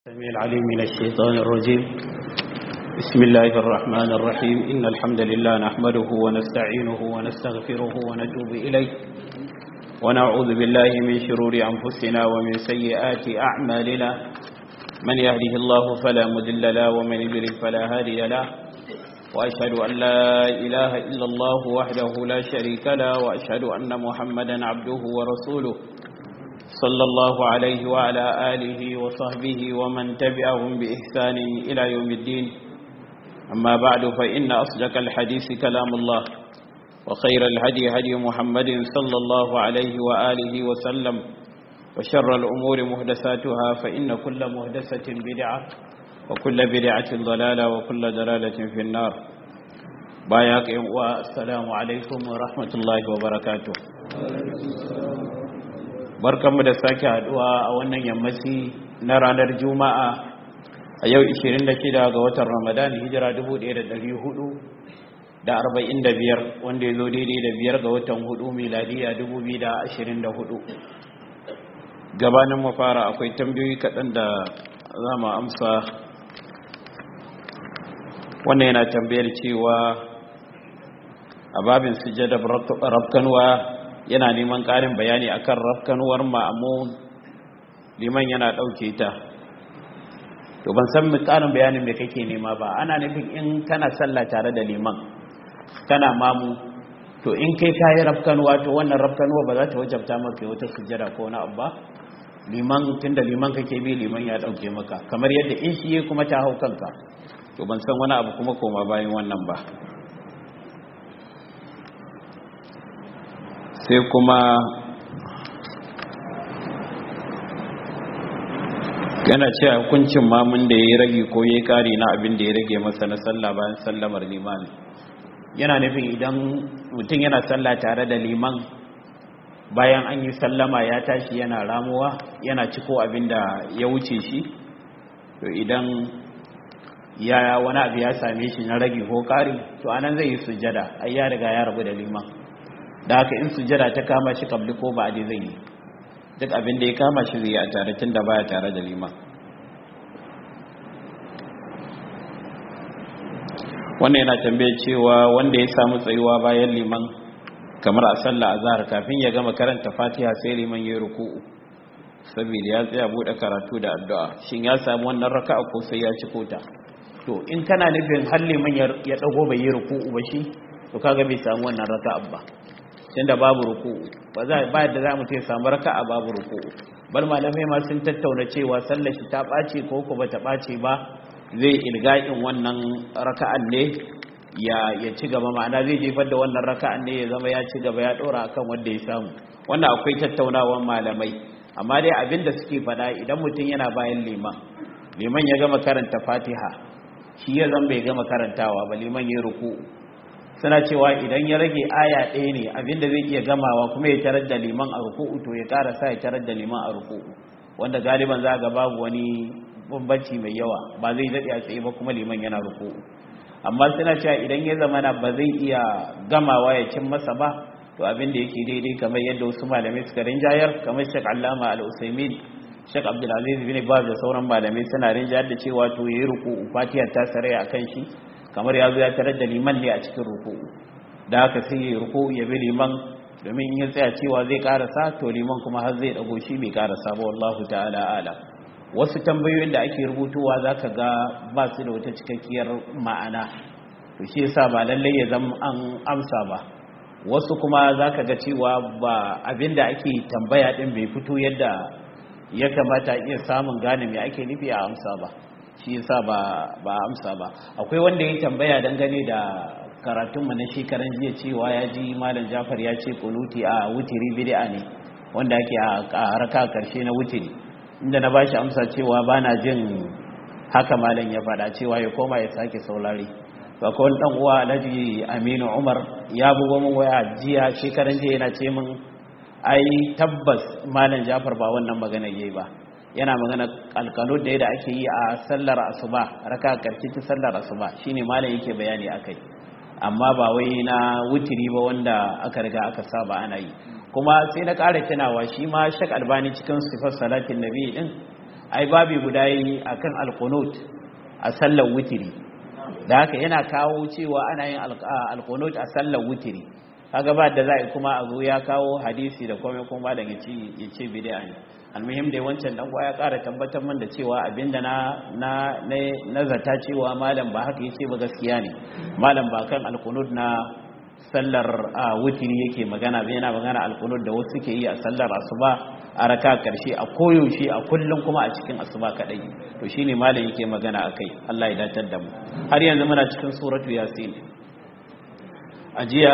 السميع العليم من الشيطان الرجيم بسم الله الرحمن الرحيم إن الحمد لله نحمده ونستعينه ونستغفره ونتوب إليه ونعوذ بالله من شرور أنفسنا ومن سيئات أعمالنا من يهده الله فلا مذل له ومن يضلل فلا هادي له وأشهد أن لا إله إلا الله وحده لا شريك له وأشهد أن محمدا عبده ورسوله صلى الله عليه وعلى آله وصحبه ومن تبعهم بإحسان إلى يوم الدين أما بعد فإن أصدق الحديث كلام الله وخير الهدي هدي محمد صلى الله عليه وآله وسلم وشر الأمور مهدساتها فإن كل مهدسة بدعة وكل بدعة ضلالة وكل ضلالة في النار باياك والسلام عليكم ورحمة الله وبركاته barkanmu da sake haduwa a wannan yammaci na ranar juma'a a yau 26 ga watan ramadan hijira 1445 wanda ya zo daidai da biyar ga watan hudu miladiya 2024 gabanin mu fara akwai tambayoyi kaɗan da za mu amsa wannan yana tambayar cewa a babin sujada rabkanwa yana neman ƙarin bayani akan rafkanuwar ma'amun liman yana ɗauke ta to ban san ƙarin bayanin da kake nema ba ana nufin in kana sallah tare da liman kana mamu to in kai kayi rafkanuwa to wannan rafkanuwa ba za ta wajabta maka wata sujjada ko na abu ba liman tunda liman kake bi liman ya ɗauke maka kamar yadda in shi kuma ta hau kanka to ban san wani abu kuma koma bayan wannan ba sai kuma yana ce hukuncin mamun da ya yi rage ko ya yi kari na abin da ya rage masa na sallah bayan sallamar limani yana nufin idan mutum yana sallah tare da liman bayan an yi sallama ya tashi yana ramuwa yana ciko abin da ya wuce shi to idan ya wani abu ya same shi na rage ko kari to anan zai yi sujjada ai ya riga ya rabu da liman da haka in sujada ta kama shi kabli ko ba zai yi duk abin da ya kama shi zai yi a tare tun da baya tare da liman wannan yana tambaye cewa wanda ya samu tsayuwa bayan liman kamar a sallah azhar kafin ya gama karanta fatiha sai liman ya ruku'u saboda ya tsaya bude karatu da addu'a shin ya samu wannan raka'a ko sai ya ci kota to in kana nufin har liman ya dago bai yi ruku'u ba shi to kaga bai samu wannan raka'a ba tunda babu ruku'u ba za ba da za mu ce samu raka'a babu ruku'u bal malamai ma sun tattauna cewa sallar shi ta bace ko ko bata bace ba zai ilga'in wannan raka'an ne ya ya ci gaba ma'ana zai jefar da wannan raka'an ne ya zama ya ci gaba ya dora akan wanda ya samu wannan akwai tattaunawan malamai amma dai abin da suke faɗa idan mutum yana bayan liman liman ya gama karanta fatiha shi ya zan bai gama karantawa ba liman ya ruku'u suna cewa idan ya rage aya ɗaya ne abinda zai iya gamawa kuma ya tarar da liman a ruku'u to ya ƙara sa ya tarar da liman a ruku'u wanda galiban za ga babu wani bambanci mai yawa ba zai daɗe a tsaye ba kuma liman yana ruku'u amma suna cewa idan ya zama ba zai iya gamawa ya cin masa ba to abinda yake daidai kamar yadda wasu malamai suka rinjayar kamar shek allama al-usaimin shek abdulaziz bin baz da sauran malamai suna rinjayar da cewa to yayi ruku'u fatiyar ta saraya akan shi kamar ya zo ya tarar da liman ne a cikin ruku'u da haka sai ya ruku'u ya bi liman domin in ya tsaya cewa zai karasa to liman kuma har zai dago shi bai karasa ba wallahu ta'ala ala wasu tambayoyin da ake rubutuwa zaka ga ba su da wata cikakkiyar ma'ana to shi yasa ba lallai ya zama an amsa ba wasu kuma zaka ga cewa ba abinda ake tambaya din bai fito yadda ya kamata iya samun gane me ake nufi a amsa ba shi yasa ba ba amsa ba akwai wanda ya tambaya dangane da karatun mu na shekaran jiya cewa ya ji malam Jafar ya ce kunuti a wutiri bid'a ne wanda ake a raka karshe na wutiri inda na bashi amsa cewa bana jin haka malam ya faɗa cewa ya koma ya sake saurare to akwai wani dan uwa Alhaji Aminu Umar ya bugo min waya jiya shekaran jiya yana ce min ai tabbas malam Jafar ba wannan magana yayi ba yana magana alkalo da da ake yi a sallar asuba raka karshe ta sallar asuba shine malam yake bayani akai amma ba wai na wutiri ba wanda aka riga aka saba ana yi kuma sai na ƙara tunawa shi ma shak albani cikin sifar salatin nabi din ai babi guda yi akan alqunut a sallar witiri da haka yana kawo cewa ana yin alqunut a sallar witiri kaga ba da za kuma a zo ya kawo hadisi da komai kuma da ya ce bid'a ne almuhim dai wancan dan ya ƙara tabbatar min da cewa abinda na na nazarta cewa malam ba haka yace ba gaskiya ne malam ba kan alqunut na sallar wutiri yake magana bai yana magana alqunut da wasu ke yi a sallar asuba a raka karshe a koyaushe a kullum kuma a cikin asuba kadai to shine malam yake magana akai Allah ya datar da mu har yanzu muna cikin suratu yasin ajiya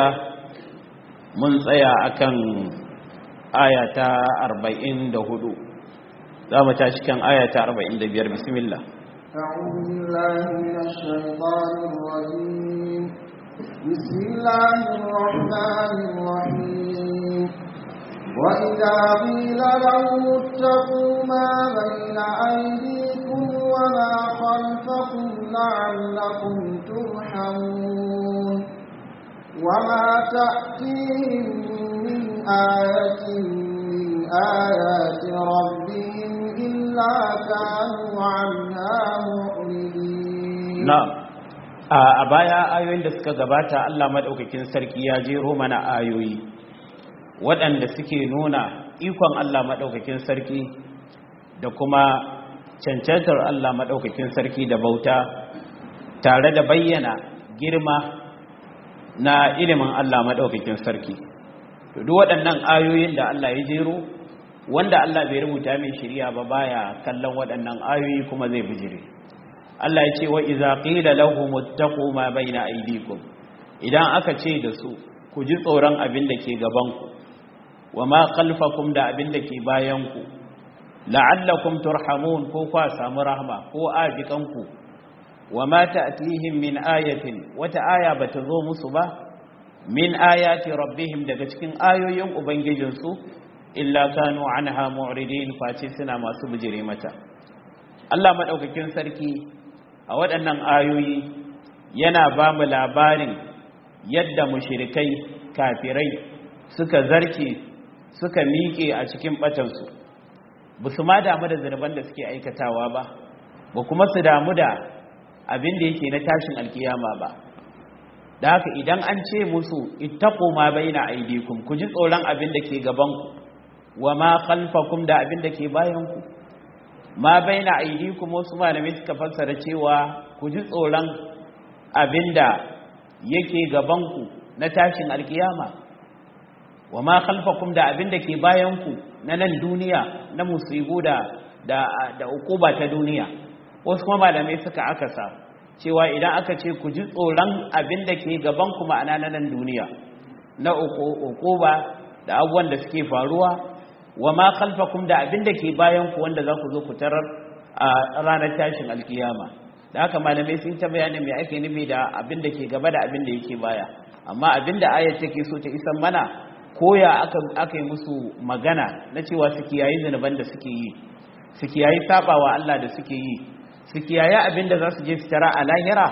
mun tsaya akan aya ta 44 za mu tashi kan aya ta 45 bismillah أعوذ بالله من الشيطان الرجيم بسم الله الرحمن الرحيم وإذا قيل لهم اتقوا ما بين أيديكم وما خلفكم لعلكم ترحمون وما تأتيهم من آية من آيات ربهم إلا كانوا عنها معرضين na'am a baya ayoyin da suka gabata Allah madaukakin sarki ya jero mana ayoyi waɗanda suke nuna ikon Allah madaukakin sarki da kuma cancantar Allah madaukakin sarki da bauta tare da bayyana girma na ilimin Allah madaukakin sarki to duk waɗannan ayoyin da Allah ya jero wanda Allah bai rubuta mai shari'a ba baya kallon waɗannan ayoyi kuma zai bijire Allah ya ce wa iza qila lahum ittaqu ma baina aydikum idan aka ce da su ku ji tsoron abin da ke gaban ku wa ma khalfakum da abin da ke bayan ku la'allakum turhamun ko kwa samu rahma ko ajikan ku wa ma ta'tihim min ayatin wata aya bata zo musu ba min ayati rabbihim daga cikin ayoyin ubangijinsu illa kanu anha mu'ridin face suna masu bijire mata Allah madaukakin sarki a waɗannan ayoyi yana ba mu labarin yadda mushirikai kafirai suka zarce suka miƙe a cikin ɓatansu ba su ma damu da zunuban da suke aikatawa ba ba kuma su damu da abin da yake na tashin alkiyama ba da haka idan an ce musu ittaqu ma baina aydikum ku ji tsoron abin da ke gabanku wa ma khalfakum da abin da ke bayanku ma baina aidikum wasu malamai suka fassara cewa ku ji tsoron abinda yake gabanku na tashin alkiyama wa ma khalfakum da abinda ke bayanku na nan duniya na musibu da da da ukuba ta duniya wasu kuma malamai suka akasa cewa idan aka ce ku ji tsoron abinda ke gabanku ma'ana na nan duniya na ukuba da abubuwan da suke faruwa wa ma khalfakum da abin da ke bayan ku wanda za ku zo ku tarar a ranar tashin alkiyama da haka malamai sun ta bayanin me ake nufi da abin da ke gaba da abin da yake baya amma abin da ayat take so ta isan mana koya aka aka yi musu magana na cewa su kiyayi zanuban da suke yi su kiyayi sabawa Allah da suke yi su kiyayi abin da za su je su tara a lahira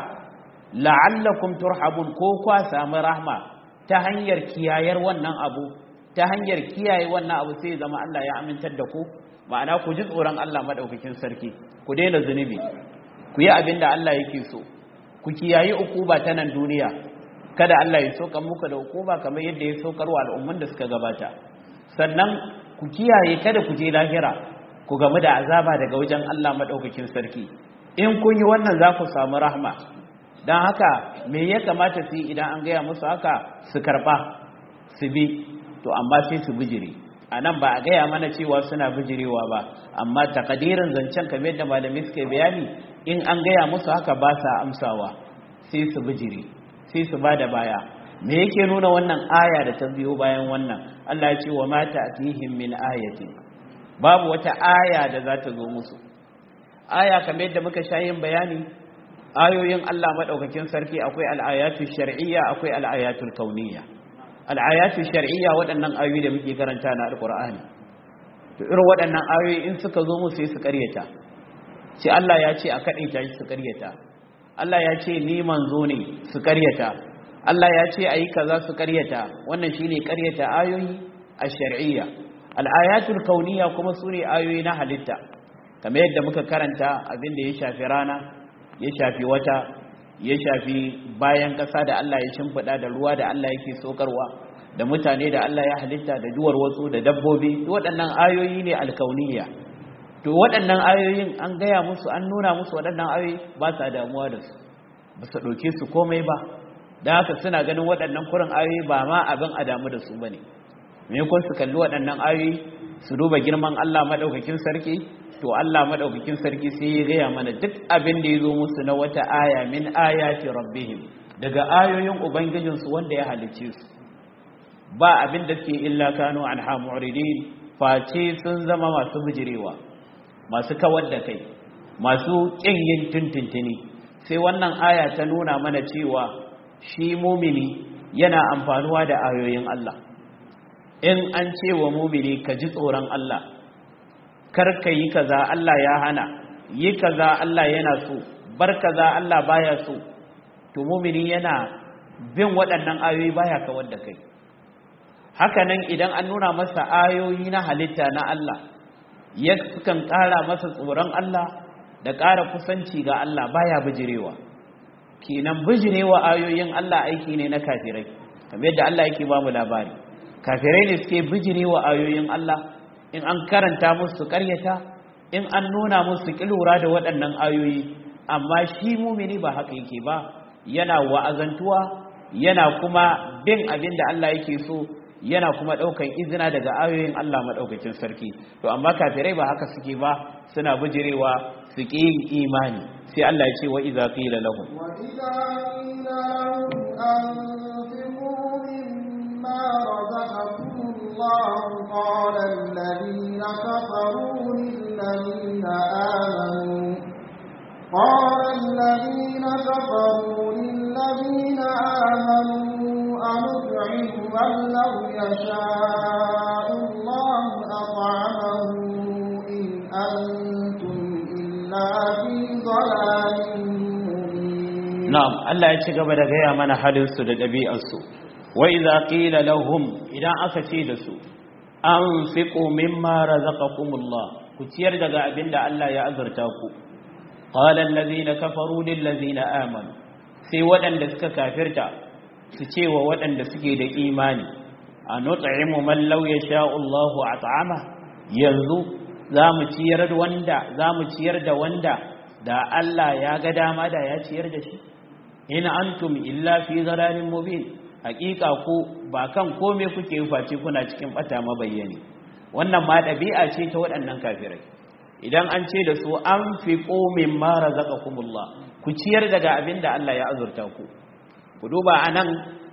la'allakum turhabun ko kwa samu rahma ta hanyar kiyayar wannan abu ta hanyar kiyaye wannan abu sai zama Allah ya amintar da ku ma'ana ku ji tsoron Allah madaukakin sarki ku daina zunubi ku yi abin da Allah yake so ku kiyaye ukuba ta nan duniya kada Allah ya soka muku da ukuba kamar yadda ya saukar wa al'umman da suka gabata sannan ku kiyaye kada ku je lahira ku gamu da azaba daga wajen Allah madaukakin sarki in kun yi wannan za ku samu rahma don haka me ya kamata su yi idan an gaya musu haka su karba su bi to amma sai su bijire a nan ba a gaya mana cewa suna bijirewa ba amma takadirin zancen kamar yadda malami suka bayani in an gaya musu haka ba sa amsawa sai su bijire sai su ba da baya me yake nuna wannan aya da ta biyo bayan wannan Allah ya ce wa mata atihim min ayatin babu wata aya da za ta zo musu aya kamar yadda muka sha yin bayani ayoyin Allah madaukakin sarki akwai al-ayatul shar'iyya akwai al-ayatul kauniyya al'ayatu shar'iyya waɗannan ayoyi da muke karanta na alƙur'ani to irin waɗannan ayoyi in suka zo mu sai su ƙaryata sai Allah ya ce a kaɗaita shi su ƙaryata Allah ya ce ni manzo ne su ƙaryata Allah ya ce ayi kaza su ƙaryata wannan shine ƙaryata ayoyi a shar'iyya al'ayatul kauniyya kuma su ne ayoyi na halitta kamar yadda muka karanta abin da ya shafi rana ya shafi wata ya shafi bayan ƙasa da Allah ya shimfiɗa da ruwa da Allah yake sokarwa da mutane da Allah ya halitta da duwar wasu da dabbobi waɗannan ayoyi ne alkauniya to waɗannan ayoyin an gaya musu an nuna musu waɗannan ayoyi ba sa damuwa da su ba su ɗauke su komai ba da haka suna ganin waɗannan kurin ayoyi ba ma abin a damu da su ba ne maimakon su kalli waɗannan ayoyi su duba girman Allah maɗaukakin sarki to Allah maɗaukakin sarki sai ya gaya mana duk abin da ya zo musu na wata aya min ayati rabbihim daga ayoyin ubangijinsu wanda ya halicce su ba abin da suke illa kanu anha mu'ridin face sun zama masu bijirewa masu kawar da kai masu kin yin tuntuntuni sai wannan aya ta nuna mana cewa shi mumini yana amfanuwa da ayoyin Allah in an ce wa mumini ka ji tsoron Allah kar ka yi kaza Allah ya hana yi kaza Allah yana so bar kaza Allah baya so to mumini yana bin waɗannan ayoyi baya kawar da kai hakanan idan an nuna masa ayoyi na halitta na Allah ya sukan ƙara masa tsoron Allah da ƙara kusanci ga Allah baya bijirewa kenan bijirewa ayoyin Allah aiki ne na kafirai kamar yadda Allah yake ba mu labari kafirai ne suke bijirewa ayoyin Allah in an karanta musu ƙaryata in an nuna musu kilura da waɗannan ayoyi amma shi mumini ba haka yake ba yana wa'azantuwa yana kuma bin abin da Allah yake so yana kuma ɗaukan izina daga ayoyin Allah maɗaukakin sarki to amma kafirai ba haka suke ba suna bijirewa su ƙi yin imani sai Allah ya ce wa iza qila lahum wa idza qila anfiqu mimma razaqakum Allah qala alladhina kafaru lil ladina amanu قال الذين كفروا للذين آمنوا أنطعم من لو يشاء الله أطعمه إن أنتم إلا في ضلال مبين نعم الله يتشغب دقيا من حدث دبيع السوء وإذا قيل لهم إذا أكتيد سوء أنفقوا مما رزقكم الله كتير دقاء بند الله يأذرتاكم قال الذين كفروا للذين آمنوا sai waɗanda suka kafirta su ce wa waɗanda suke da imani a nut'imu man law yasha'u Allahu at'ama yanzu zamu ciyar da wanda zamu ciyar da wanda da Allah ya ga dama da ya ciyar da shi in antum illa fi dhalalin mubin hakika ku ba kan kome kuke face kuna cikin bata mabayyani wannan ma ɗabi'a ce ta waɗannan kafirai idan an ce da su an fi ƙomin mara zaka kumullah ku ciyar daga abin da Allah ya azurta ku ku duba a nan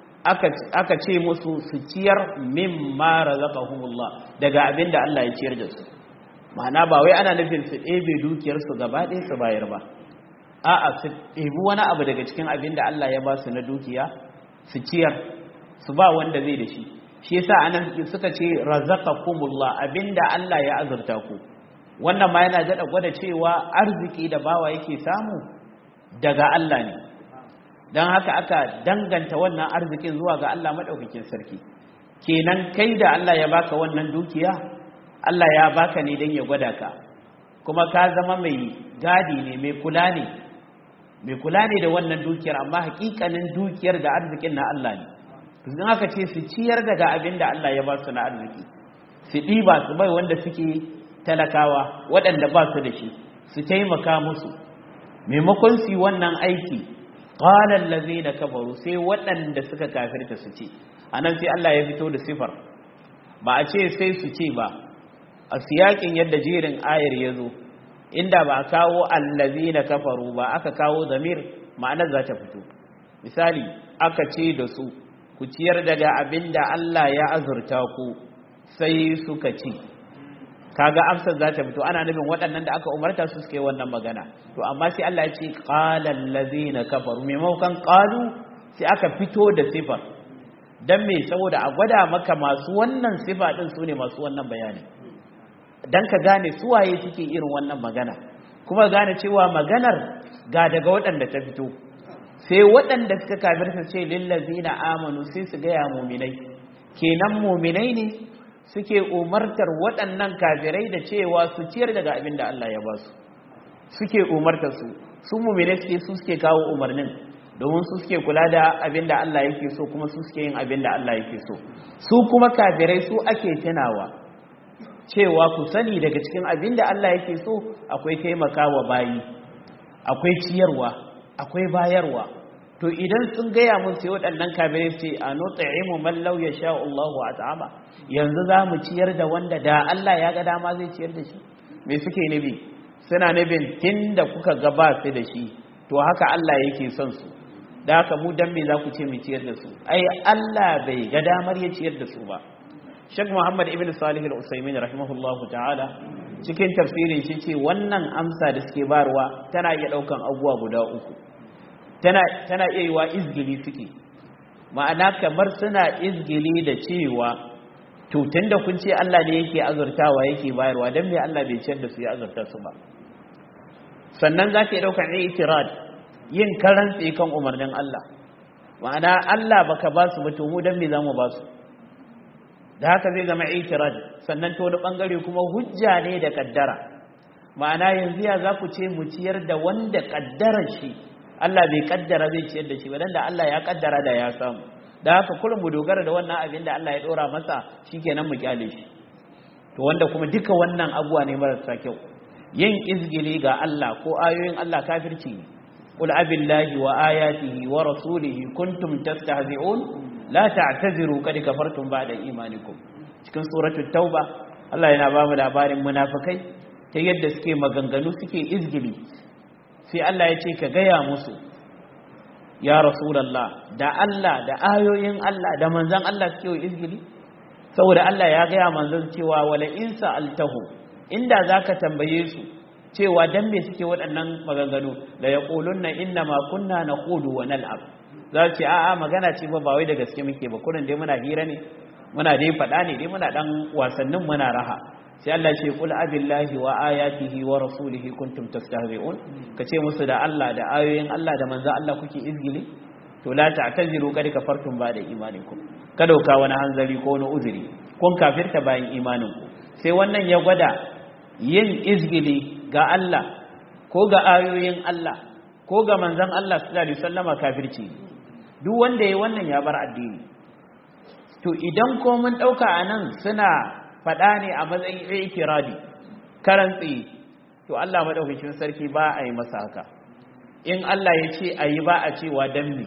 aka ce musu su ciyar min mara zaka kumullah daga abin da Allah ya ciyar da su ma'ana ba wai ana nufin su ɗebe dukiyarsu gaba ɗaya su bayar ba a'a su ɗebi wani abu daga cikin abin da Allah ya ba su na dukiya su ciyar su ba wanda zai da shi shi yasa anan suka ce razaqakumullah abinda Allah ya azurta ku wannan ma yana daɗa gwada cewa arziki da bawa yake samu daga Allah ne don haka aka danganta wannan arzikin zuwa ga Allah maɗaukakin sarki kenan kai da Allah ya baka wannan dukiya Allah ya baka ne don ya gwada ka kuma ka zama mai gadi ne mai kula ne mai kula ne da wannan dukiyar amma hakikanin dukiyar da arzikin na Allah ne don haka ce su ciyar daga abin da Allah ya ba su na arziki su ɗiba su bai wanda suke talakawa waɗanda ba su da shi su taimaka musu maimakon su yi wannan aiki ƙwalar laze da kafaru sai waɗanda suka kafirta su ce a nan sai Allah ya fito da sifar ba a ce sai su ce ba a siyakin yadda jerin ayar ya zo inda ba a kawo allazi na kafaru ba aka kawo zamir ma'anar za ta fito misali aka ce da su ku ciyar daga abin da Allah ya azurta ku sai suka ci kaga amsar za ta fito ana nufin waɗannan da aka umarta su suke wannan magana to amma sai Allah ya ce qalal ladzina kafaru maimakon qalu sai aka fito da sifar dan me saboda a gwada maka masu wannan sifa din su ne masu wannan bayani dan ka gane su waye suke irin wannan magana kuma gane cewa maganar ga daga waɗanda ta fito sai waɗanda suka kafirta ce lillazina amanu sai su gaya muminai kenan muminai ne suke umartar waɗannan kafirai da cewa su ciyar daga abin da Allah ya ba su suke umartar su su mu'mine suke su suke kawo umarnin domin su suke kula da abin da Allah yake so kuma su suke yin abin da Allah yake so su kuma kafirai su ake tunawa cewa ku sani daga cikin abin da Allah yake so akwai taimakawa bayi akwai ciyarwa akwai bayarwa to idan sun gaya mun sai waɗannan kafirai su ce a nut'imu man law yasha Allahu at'ama yanzu za mu ciyar da wanda da Allah ya ga dama zai ciyar da shi me suke nabi suna nabin tunda kuka ga ba su da shi to haka Allah yake son su da haka mu dan me za ku ce mu ciyar da su ai Allah bai ga damar ya ciyar da su ba Sheikh Muhammad ibn Salih al-Usaymin rahimahullahu ta'ala cikin tafsirin shi ce wannan amsa da suke barwa tana iya daukan abubuwa guda uku tana tana iya yiwa izgili suke ma'ana kamar suna izgili da cewa to tunda kun ce Allah ne yake azurtawa yake bayarwa dan me Allah bai ciyar da su ya azurta su ba sannan za ka yi ɗaukar itirad yin karan kan umarnin Allah ma'ana Allah baka ba su ba to mu dan me za mu ba su da haka zai zama itirad sannan to wani bangare kuma hujja ne da kaddara ma'ana yanzu ya za ku ce mu ciyar da wanda kaddarar shi Allah bai kaddara zai ciyar da shi ba dan da Allah ya kaddara da ya samu da haka kullum mu dogara da wannan abin da Allah ya dora masa shikenan mu kyale shi to wanda kuma duka wannan abuwa ne marasa kyau yin izgili ga Allah ko ayoyin Allah kafirci ne qul abillahi wa ayatihi wa rasulihi kuntum tastahzi'un la ta'taziru kad kafartum ba'da imanikum cikin suratul tauba Allah yana ba mu labarin munafikai ta yadda suke maganganu suke izgili sai Allah ya ce ka gaya musu ya rasulullah da Allah da ayoyin Allah da manzon Allah suke izgili saboda Allah ya gaya manzon cewa wala in sa'altahu inda zaka tambaye su cewa dan me suke waɗannan maganganu la yaqulunna inna ma kunna naqudu wa nal'ab za ce a'a magana ce ba ba wai da gaske muke ba kurin dai muna hira ne muna dai faɗa ne dai muna dan wasannin muna raha sai Allah ce kul abillahi wa ayatihi wa rasulihi kuntum tastahzi'un kace musu da Allah da ayoyin Allah da manzo Allah kuke izgili to la ta'taziru kad kafartum ba da imanikum ka dauka wani hanzari ko wani uzuri kun kafirta bayan imaninku sai wannan ya gwada yin izgili ga Allah ko ga ayoyin Allah ko ga manzon Allah sallallahu alaihi wasallama kafirci duk wanda yayi wannan ya bar addini to idan ko mun dauka anan suna fada ne a matsayin ikiradi karantsi to Allah madaukakin sarki ba a yi masa haka in Allah ya ce ayi ba a cewa dan me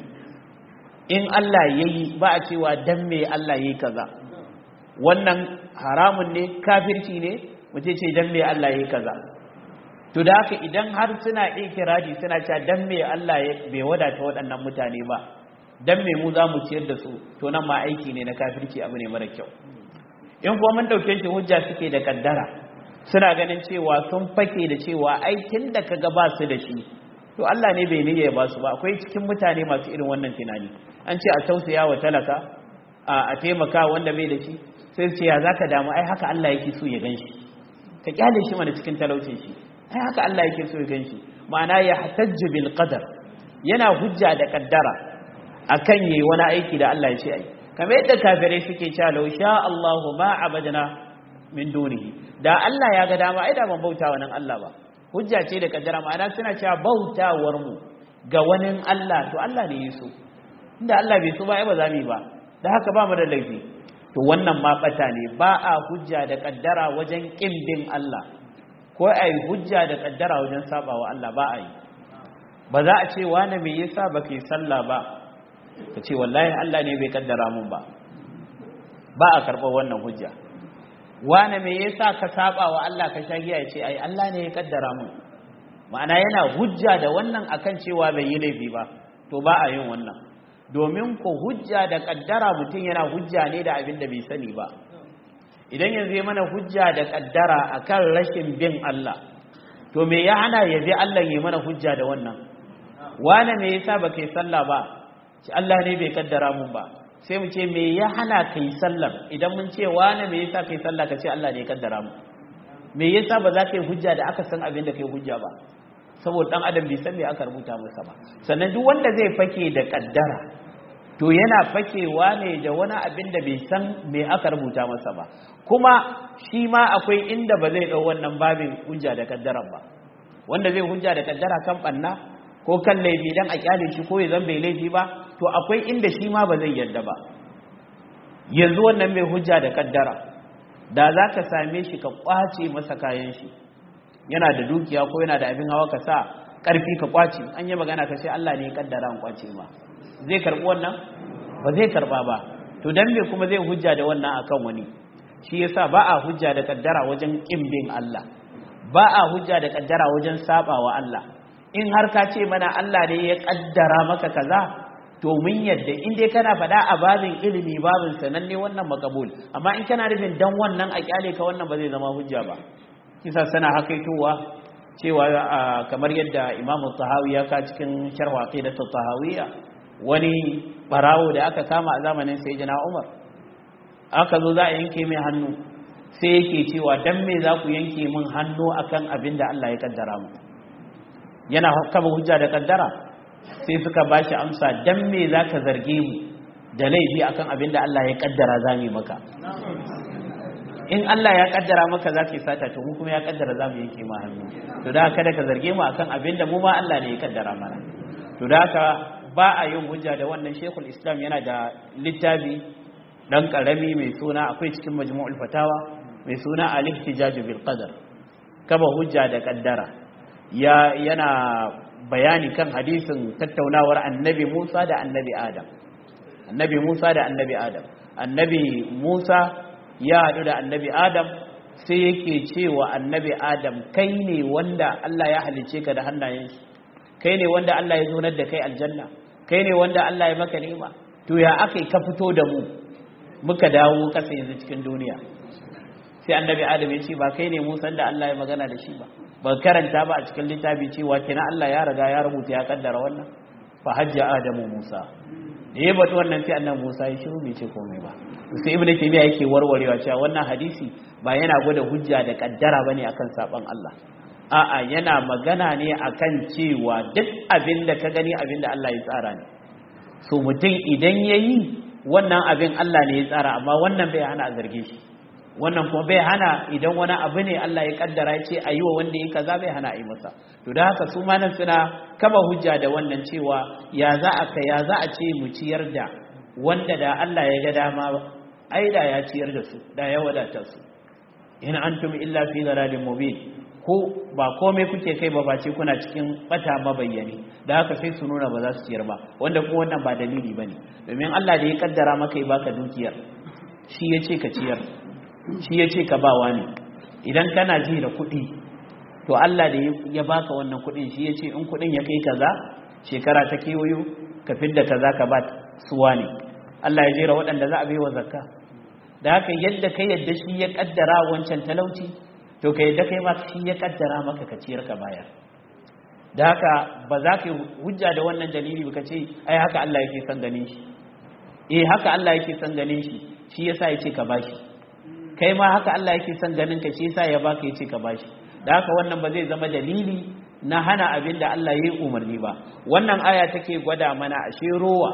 in Allah yayi ba a cewa dan me Allah yayi kaza wannan haramun ne kafirci ne mutum ce dan me Allah yayi kaza to da haka idan har suna ikirari suna cewa dan me Allah bai wadata waɗannan mutane ba dan me mu za mu ciyar da su to nan ma aiki ne na kafirci abu ne mara kyau in kuma mun dauke shi hujja suke da kaddara suna ganin cewa sun fake da cewa aikin da kaga ba su da shi to Allah ne bai niyya ba su ba akwai cikin mutane masu irin wannan tunani an ce a tausaya wa talaka a taimaka wanda bai da shi sai ce ya zaka damu ai haka Allah yake so ya ganshi ka kyale shi mana cikin talaucin shi ai haka Allah yake so ya ganshi ma'ana ya hatajju bil qadar yana hujja da kaddara akan yayi wani aiki da Allah ya ce ai kamar yadda kafirai suke cewa law sha Allahu ma abadna min dunihi da Allah ya ga dama ai da ban bauta wa nan Allah ba hujja ce da kaddara ma'ana suna cewa bautawar mu ga wani Allah to Allah ne yaso inda Allah bai so ba ai ba za mu yi ba da haka ba mu da laifi to wannan ma bata ne ba a hujja da kaddara wajen kin bin Allah ko ai hujja da kaddara wajen sabawa Allah ba a yi ba za a ce wani me yasa baka yi sallah ba ka ce wallahi Allah ne bai kaddara mun ba ba a karɓar wannan hujja wane me yasa ka saba wa Allah ka sha giya ya ce ai Allah ne ya kaddara mun ma'ana yana hujja da wannan akan cewa bai yi laifi ba to ba a yin wannan domin ko hujja da kaddara mutum yana hujja ne da abin da bai sani ba idan yanzu ya mana hujja da kaddara akan rashin bin Allah to me ya hana ya bi Allah ya mana hujja da wannan wane me yasa baka yi sallah ba ce Allah ne bai kaddara mun ba sai mu ce me ya hana kai sallar idan mun ce wane me yasa kai sallah ka ce Allah ne ya kaddara mu me yasa ba za ka yi hujja da aka san abin da kai hujja ba saboda dan adam bai san me aka rubuta masa ba sannan duk wanda zai fake da kaddara to yana fakewa ne da wani abin da bai san me aka rubuta masa ba kuma shi ma akwai inda ba zai ɗau wannan babin hujja da kaddara ba wanda zai hujja da kaddara kan ɓanna ko kan laifi dan a kyale shi ko ya zan bai laifi ba to akwai inda shi ma ba zai yarda ba yanzu wannan mai hujja da kaddara da za ka same shi ka kwace masa kayan shi yana da dukiya ko yana da abin hawa ka sa ƙarfi ka kwace an yi magana ka ce Allah ne ya kaddara an kwace ma zai karɓi wannan ba zai karɓa ba to dan me kuma zai hujja da wannan akan wani shi yasa ba a hujja da kaddara wajen kin bin Allah ba a hujja da kaddara wajen sabawa Allah in har ka ce mana Allah ne ya kaddara maka kaza to mun yadda in dai kana faɗa a babin ilimi babin sananne wannan makabul amma in kana nufin dan wannan a kyale ka wannan ba zai zama hujja ba kisa sana hakaitowa cewa kamar yadda Imam Tahawi ya ka cikin sharh aqidatu Tahawiyya wani barawo da aka kama a zamanin Sayyidina Umar aka zo za a yanke mai hannu sai yake cewa dan me za ku yanke min hannu akan abin da Allah ya kaddara mu yana kama hujja da kaddara sai suka ba shi amsa dan me za ka zarge mu da laifi akan abin da Allah ya kaddara za mu maka in Allah ya kaddara maka za ka sata to mu kuma ya kaddara za mu yanke ma hannu to da kada ka zarge mu akan abin da mu ma Allah ne ya kaddara mana to da haka ba a yin hujja da wannan shekul islam yana da littafi dan karami mai suna akwai cikin majmu'ul fatawa mai suna al-ihtijaj bil qadar kaba hujja da kaddara ya yana bayani kan hadisin tattaunawar annabi Musa da annabi Adam annabi Musa da annabi Adam annabi Musa ya haɗu da annabi Adam sai yake cewa annabi Adam kai ne wanda Allah ya halice ka da hannayen shi kai ne wanda Allah ya zonar da kai aljanna kai ne wanda Allah ya maka ni'ima to ya akai ka fito da mu muka dawo kasa yanzu cikin duniya sai annabi Adam ya ce ba kai ne Musa da Allah ya magana da shi ba ba karanta ba a cikin littafi cewa kina Allah ya riga ya rubuta ya kaddara wannan fa hajja adamu Musa da ya bata wannan sai annabi Musa ya shiru bai ce komai ba sai ibnu taymiya yake warwarewa cewa wannan hadisi ba yana gwada hujja da kaddara bane akan saban Allah a'a yana magana ne akan cewa duk abin da ka gani abin da Allah ya tsara ne so mutum idan yayi wannan abin Allah ne ya tsara amma wannan bai hana a zarge shi wannan kuma bai hana idan wani abu ne Allah ya kaddara ya ce a yi wa wanda ya kaza bai hana a yi masa to da haka su manan suna kama hujja da wannan cewa ya za a ka ya za a ce mu ciyar da wanda da Allah ya ga dama ai da ya ciyar da su da ya wadata su in antum illa fi dhalalin mubin ko ba komai kuke kai ba face kuna cikin bata mabayyani da haka sai su nuna ba za su ciyar ba wanda kuma wannan ba dalili bane domin Allah da ya kaddara maka ya baka dukiyar shi ya ce ka ciyar shi ya ce ka bawa ne idan kana ji da kuɗi to Allah da ya baka wannan kuɗin shi ya ce in kuɗin ya kai kaza shekara ta kewayo ka fidda kaza ka ba suwa ne Allah ya jera waɗanda za a bai wa zakka da haka yadda ka yadda shi ya kaddara wancan talauci to ka yadda kai ma shi ya kaddara maka ka ciyar ka bayar da haka ba za ka hujja da wannan dalili ba ka ce ai haka Allah yake son ganin shi eh haka Allah yake son ganin shi shi yasa ya ce ka bashi kai ma haka Allah yake son ganin ka shi yasa ya baka yace ka bashi da haka wannan ba zai zama dalili na hana abin da Allah ya yi umarni ba wannan aya take gwada mana ashe rowa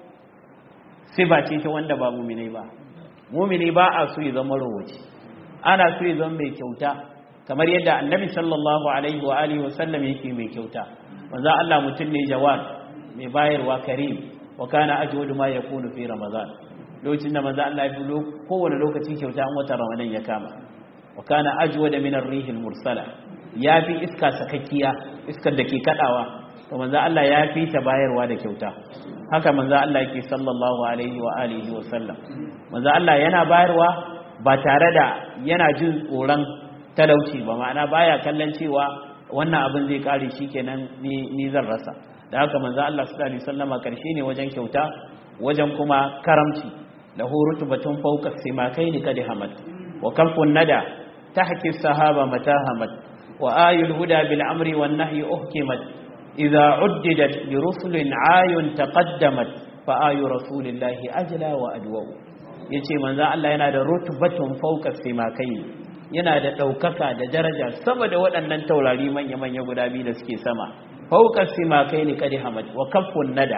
siba ce ta wanda ba mumini ba mumini ba a so ya zama rowaci ana so ya zama mai kyauta kamar yadda annabi sallallahu alaihi wa alihi wa sallam yake mai kyauta manzo Allah mutum ne jawad mai bayarwa karim wa kana ajwadu ma yakunu fi ramadan lokacin da manzo Allah ya fi kowane lokaci kyauta an wata ramadan ya kama wa kana ajwada min ar-rih al-mursala ya fi iska sakakkiya iskar da ke kadawa to manzo Allah ya fi ta bayarwa da kyauta haka manzo Allah yake sallallahu alaihi wa alihi wa sallam manzo Allah yana bayarwa ba tare da yana jin tsoron talauci ba ma'ana baya kallon cewa wannan abin zai kare shikenan ni ni zan rasa da haka manzo Allah sallallahu alaihi wasallama karshe ne wajen kyauta wajen kuma karamci له رتبة فوق السماكين قد همت وكف الندى تحكي السحابة متى همت وآي الهدى بالأمر والنهي أحكمت إذا عددت لرسل عاي تقدمت فآي رسول الله أجلى وأدوى yace manzo Allah yana da rutbatun fawqa simakai yana da daukaka da daraja sama da waɗannan taurari manya manya guda biyu da suke sama fawqa simakai ne kadi hamad wa kaffun nada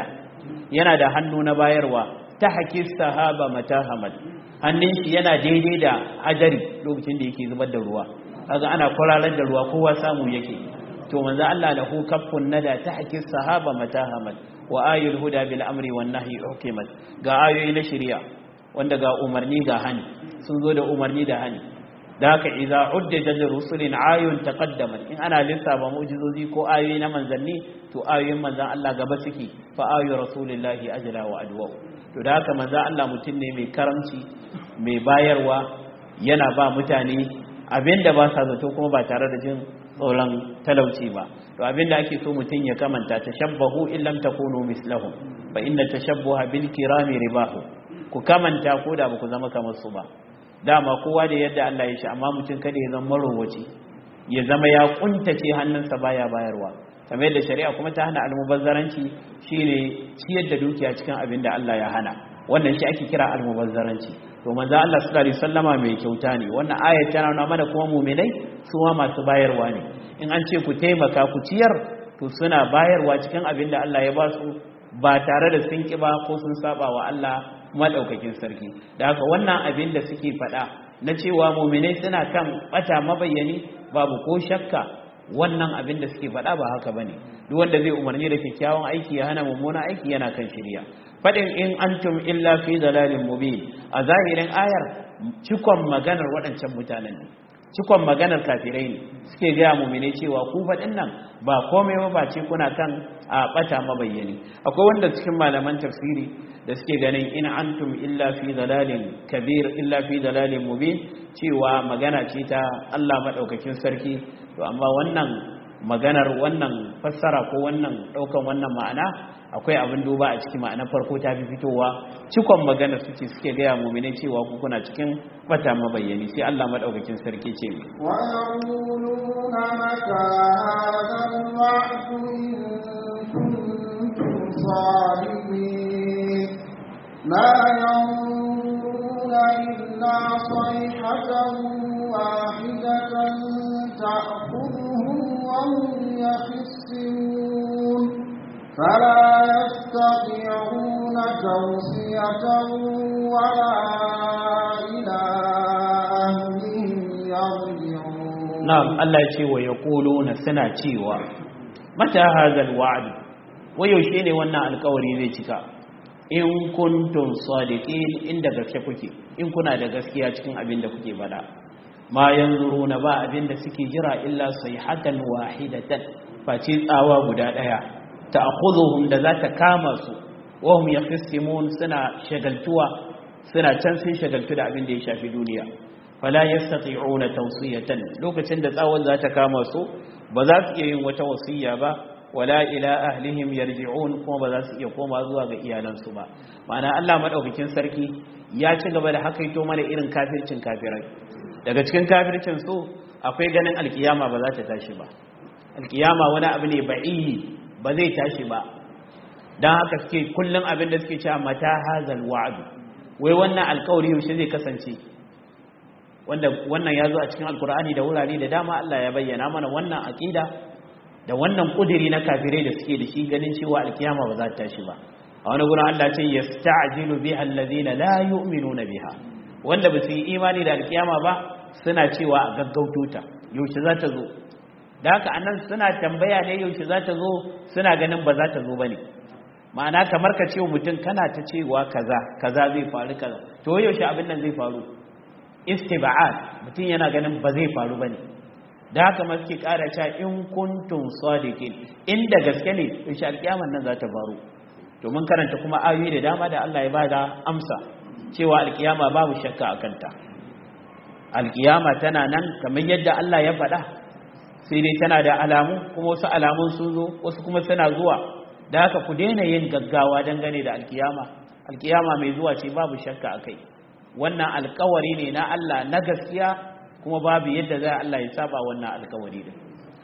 yana da hannu na bayarwa ta haƙi sahaba matahamal hannun shi yana daidai da hajari lokacin da yake zubar da ruwa kaga ana kwararar da ruwa kowa samu yake to manzo Allah lahu kaffun nada ta haƙi sahaba matahamal wa ayul huda bil amri wan nahyi ukimat ga ayoyi na shari'a wanda ga umarni ga hani sun zo da umarni da hani da haka idza udda da rusulin ayun taqaddamat in ana lissafa mu'jizozi ko ayoyi na manzanni to ayoyin manzan Allah gaba suke fa ayu rasulillahi ajla wa adwa to da haka manzan Allah mutum ne mai karamci mai bayarwa yana ba mutane abinda ba sa zato kuma ba tare da jin tsoron talauci ba to abinda ake so mutum ya kamanta tashabbahu in lam takunu mislahum fa inna tashabbuha bil kirami ribahu ku kamanta ko da ba ku zama kamar su ba dama kowa da yadda Allah ya shi amma mutum kada ya zama marowaci ya zama ya kuntace hannunsa baya bayarwa kamar yadda shari'a kuma ta hana almubazzaranci shine ciyar da dukiya cikin abin da Allah ya hana wannan shi ake kira almubazzaranci to manzo Allah sallallahu alaihi wasallama mai kyauta ne wannan ayat tana nuna mana kuma mu'minai su ma masu bayarwa ne in an ce ku taimaka ku ciyar to suna bayarwa cikin abin da Allah ya ba su ba tare da sun kiba ko sun saba wa Allah madaukakin sarki da haka wannan abin da suke faɗa na cewa muminai suna kan bata mabayyani babu ko shakka wannan abin da suke faɗa ba haka bane duk wanda zai umarni da kyakkyawan aiki ya hana mummuna aiki yana kan shirya faɗin in antum illa fi dalalin mubin a zahirin ayar cikon maganar waɗancan mutanen ne cikon maganar kafirai ne suke gaya muminai cewa ku faɗin nan ba komai ba ba ce kuna kan a ɓata mabayyani akwai wanda cikin malaman tafsiri da suke ganin in antum illa fi dalalin kabir illa fi dalalin mubin cewa magana ce ta Allah madaukakin sarki to amma wannan maganar wannan fassara ko wannan daukan wannan ma'ana akwai abin duba a cikin ma'ana farko ta fi fitowa cikon maganar suke suke gaya mu'mini cewa ku kuna cikin bata mabayyani sai Allah madaukakin sarki ce wa yaquluna mata hadha al-wa'du in kuntum sadiqin ما ينظرون إلا صيحة واحدة تأخذهم وهم يخسرون فلا يستطيعون توصية ولا إلى أهلهم يرجعون نعم الله يشي ويقولون سنة شيوا متى هذا الوعد ويوشيني وانا القوري ذي شكا in kuntum sadiqin inda gaske kuke in kuna da gaskiya cikin abin da kuke bada ma yanzuruna ba abin da suke jira illa sayhatan wahidatan face tsawa guda daya ta'khudhuhum da za ta kama su wa hum yakhsimun suna shagaltuwa suna can sun shagaltu da abin da ya shafi duniya fala yastati'una tawsiyatan lokacin da tsawon za ta kama su ba za su iya yin wata wasiya ba wala ila ahlihim yarji'un kuma ba za su iya koma zuwa ga iyalansu ba ma'ana Allah madaukakin sarki ya ci gaba da hakaito mana irin kafircin kafirai daga cikin kafircin su akwai ganin alkiyama ba za ta tashi ba alkiyama wani abu ne ba'i ba zai tashi ba dan haka suke kullum abin da suke cewa mata hazal wa'd wai wannan alkawari yaushe zai kasance wanda wannan ya zo a cikin alkur'ani da wurare da dama Allah ya bayyana mana wannan aqida da wannan kudiri na kafirai da suke da shi ganin cewa alkiyama ba za ta tashi ba a wani gurin Allah ce yasta'jilu biha alladhina la yu'minuna biha wanda ba su yi imani da alkiyama ba suna cewa a gaggauto ta yaushe za ta zo da haka anan suna tambaya ne yaushe za ta zo suna ganin ba za ta zo bane ma'ana kamar ka ce mutum kana ta cewa kaza kaza zai faru kaza to yaushe abin nan zai faru istiba'at mutum yana ganin ba zai faru bane da haka ma suke ƙara cewa in kuntum sadiqin inda gaske ne insha alƙiyamar nan za ta faru to mun karanta kuma ayoyi da dama da Allah ya bada amsa cewa alƙiyama babu shakka a kanta alƙiyama tana nan kamar yadda Allah ya faɗa sai dai tana da alamu kuma wasu alamun sun zo wasu kuma suna zuwa da haka ku daina yin gaggawa dangane da alƙiyama alƙiyama mai zuwa ce babu shakka a kai wannan alƙawari ne na Allah na gaskiya kuma babu yadda za Allah ya saba wannan alkawari din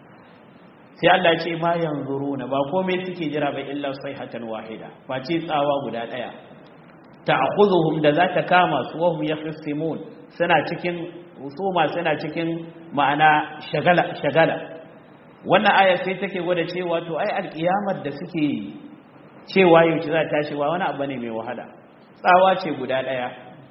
sai Allah ya ce ma yanzuruna ba komai suke jira ba illa sayhatan wahida face tsawa guda daya ta'khudhuhum da za ta kama su wa hum yakhsimun suna cikin husuma suna cikin ma'ana shagala shagala wannan aya sai take gwada cewa to ai alkiyamar da suke cewa yaushe za ta tashi ba wani abu ne mai wahala tsawa ce guda ɗaya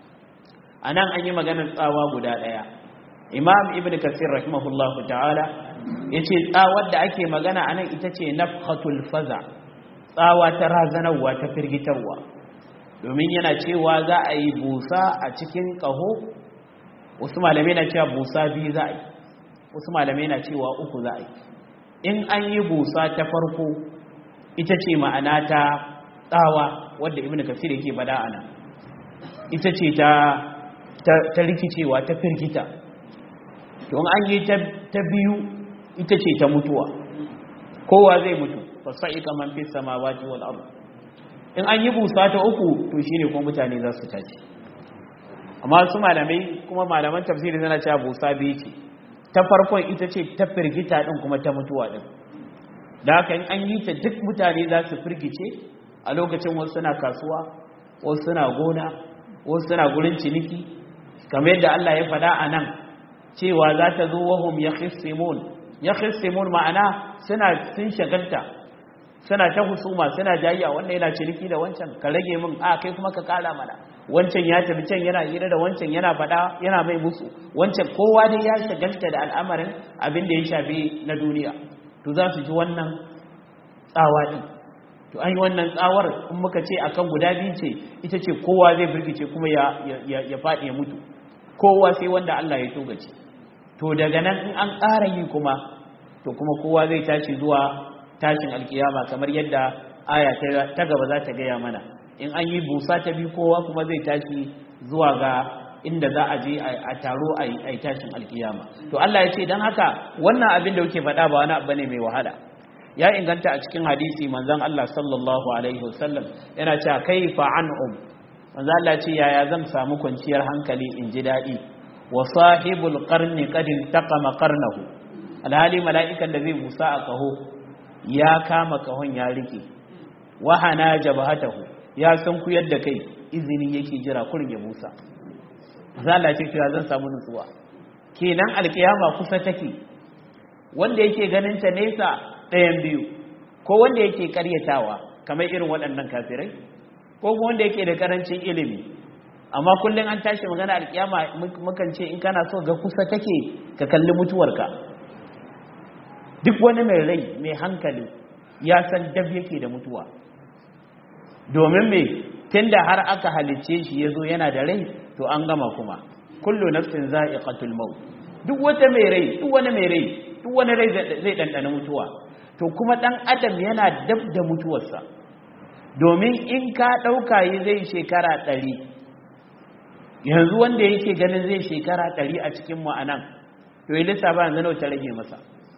a nan an yi maganar tsawa guda ɗaya imam ibn kasir rahimahullahu ta'ala ya ce tsawar da ake magana a nan ita ce nafhatul faza tsawa ta razanarwa ta firgitarwa domin yana cewa za a yi busa a cikin ƙaho wasu malamai na cewa busa biyu za a yi wasu malamai na cewa uku za a yi in an yi busa ta farko ita ce ma'ana ta tsawa wadda ibn kasir yake bada ana ita ce ta ta rikicewa ta firgita to an yi ta biyu ita ce ta mutuwa kowa zai mutu fasa'ika man fi samawati wal ard in an yi busa ta uku to shine kuma mutane za su tashi amma su malamai kuma malaman tafsiri suna cewa busa biyu ce ta farkon ita ce ta firgita din kuma ta mutuwa din da haka in an yi ta duk mutane za su firgice a lokacin wasu suna kasuwa wasu suna gona wasu suna gurin ciniki kamar yadda Allah ya faɗa a nan cewa za ta zo wahum ya khissimun ya khissimun ma'ana suna sun shagalta suna ta husuma suna jayya wannan yana ciniki da wancan ka rage min a kai kuma ka kara mana wancan ya tafi can yana hira da wancan yana faɗa yana mai musu wancan kowa dai ya shagalta da al'amarin abin da ya shafi na duniya to za su ji wannan tsawa din to an yi wannan tsawar in muka ce akan guda biyu ce ita ce kowa zai birgice kuma ya faɗi ya mutu kowa sai wanda Allah ya togace to daga nan in an ƙara yi kuma to kuma kowa zai tashi zuwa tashin alkiyama kamar yadda aya ta gaba za ta gaya mana in an yi busa ta biyu kowa kuma zai tashi zuwa ga inda za a je a taro a yi tashin alkiyama to Allah ya ce don haka wannan abin da kuke faɗa ba wani abu ne mai wahala ya inganta a cikin hadisi manzon Allah sallallahu alaihi wasallam yana cewa kaifa an'um manzon Allah ce yaya zan samu kwanciyar hankali in ji daɗi wa sahibul qarni qad taqama qarnahu alhali mala'ikan da zai busa a kaho ya kama kahon ya rike wa hana jabhatahu ya san ku yadda kai izini yake jira kurin ya busa zala ce cewa zan samu nutsuwa kenan alkiyama kusa take wanda yake ganin ta nesa ɗayan biyu ko wanda yake karyatawa kamar irin waɗannan kafirai ko kuma wanda yake da karancin ilimi amma kullum an tashi magana alkiyama mukan ce in kana so ga kusa take ka kalli mutuwarka duk wani mai rai mai hankali ya san dab yake da mutuwa domin me tunda har aka halicce shi yazo yana da rai to an gama kuma kullu nafsin za'iqatul maut duk wata mai rai duk wani mai rai duk wani rai zai dandana mutuwa to kuma dan adam yana dab da mutuwarsa domin in ka dauka yi zai shekara ɗari yanzu wanda yake ganin zai shekara ɗari a cikin mu anan to yi lissafa yanzu nawa ta rage masa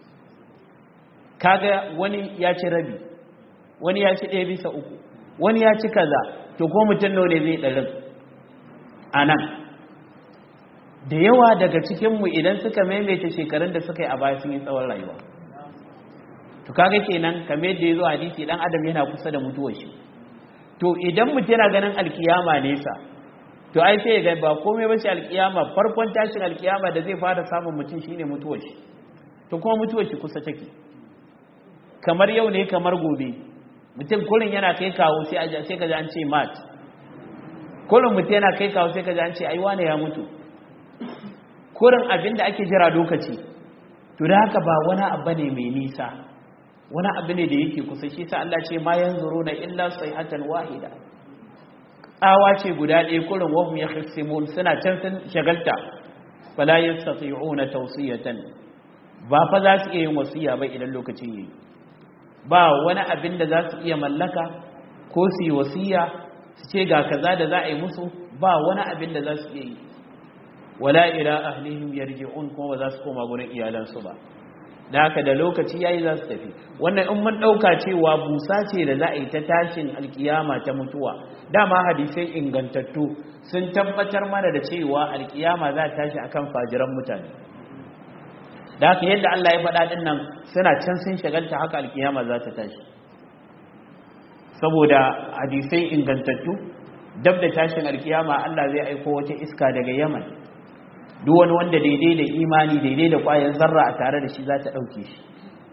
kaga wani ya ci rabi wani ya ci ɗaya bisa uku wani ya ci kaza to ko mutum nawa ne zai ɗarin a nan da yawa daga cikinmu idan suka maimaita shekarun da suka yi a baya sun yi tsawon rayuwa to kaga kenan kamar yadda ya zo hadisi dan adam yana kusa da mutuwar shi to idan mutum yana ganin alkiyama nesa to ai sai ga ba komai ba shi alkiyama farkon tashin alkiyama da zai fara samun mutum shine mutuwar shi to kuma mutuwar shi kusa take kamar yau ne kamar gobe mutum kurin yana kai kawo sai sai ka ji an ce mat kurin mutum yana kai kawo sai ka ji an ce ai wane ya mutu kurin abinda ake jira lokaci to da haka ba wani abu ne mai nisa wani abu ne da yake kusa shi sa Allah ce ma yanzuru na illa sayhatan wahida tsawa ce guda ɗaya kurin wahum yakhsimun suna can sun shagalta fala yastati'una tawsiyatan ba fa za su iya yin wasiya ba idan lokacin yayi ba wani abin da za su iya mallaka ko su yi wasiya su ce ga kaza da za a yi musu ba wani abin da za su iya yi wala ila ahlihim yarji'un kuma ba za su koma gurin iyalansu ba da haka da lokaci yayi za su tafi wannan in mun dauka cewa busa ce da za a yi ta tashin alkiyama ta mutuwa dama hadisai ingantattu sun tabbatar mana da cewa alkiyama za ta tashi akan fajiran mutane da haka yadda Allah ya faɗa ɗin nan suna can sun shagalta haka alkiyama za ta tashi saboda hadisai ingantattu dab da tashin alkiyama Allah zai aiko wata iska daga Yaman duk wani wanda daidai da imani daidai da ƙwayar zarra a tare da shi za ta ɗauke shi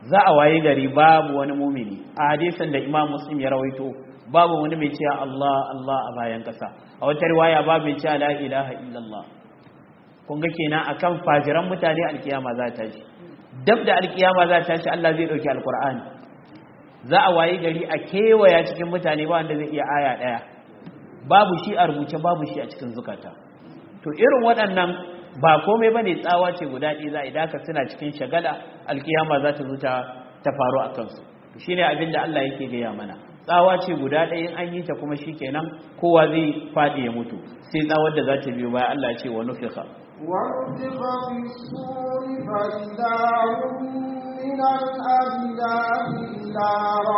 za a waye gari babu wani mumini a hadisin da imam muslim ya rawaito babu wani mai cewa Allah Allah a bayan kasa a wata riwaya babu mai cewa la ilaha illallah kun ga kenan akan fajiran mutane alkiyama za ta shi dab da alkiyama za ta shi Allah zai dauki alqur'ani za a waye gari a kewaya cikin mutane ba wanda zai iya aya daya babu shi a rubuce babu shi a cikin zukata to irin waɗannan ba komai bane tsawa ce guda ɗaya za a idaka suna cikin shagala alkiyama za ta zo ta faru a kansu shine abin da Allah yake gaya mana tsawa ce guda ɗaya in an yi ta kuma shikenan kowa zai faɗi ya mutu sai tsawar da za ta biyo baya Allah ya ce wa nufiqa ونفخ في الصور فإذا هم من الأجداث إلى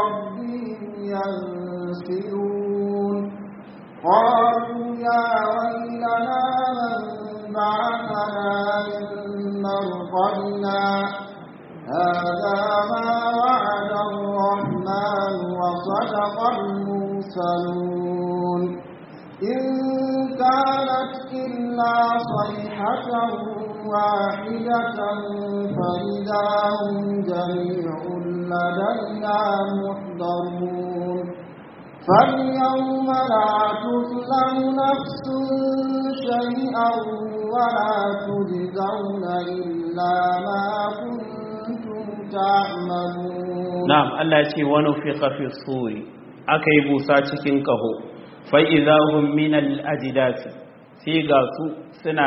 ربهم ينسلون قالوا يا ويلنا من بعثنا من مرقدنا هذا ما وعد الرحمن وصدق المرسلون إن كانت إلا صيحة واحدة فإذا هم جميع لدينا محضرون فاليوم لا تظلم نفس شيئا ولا تجزون إلا ما كنتم تعملون نعم الله يقول ونفخ في الصور أكي بوسا cikin kaho fa'iza hun minal ajidasi sai ga su suna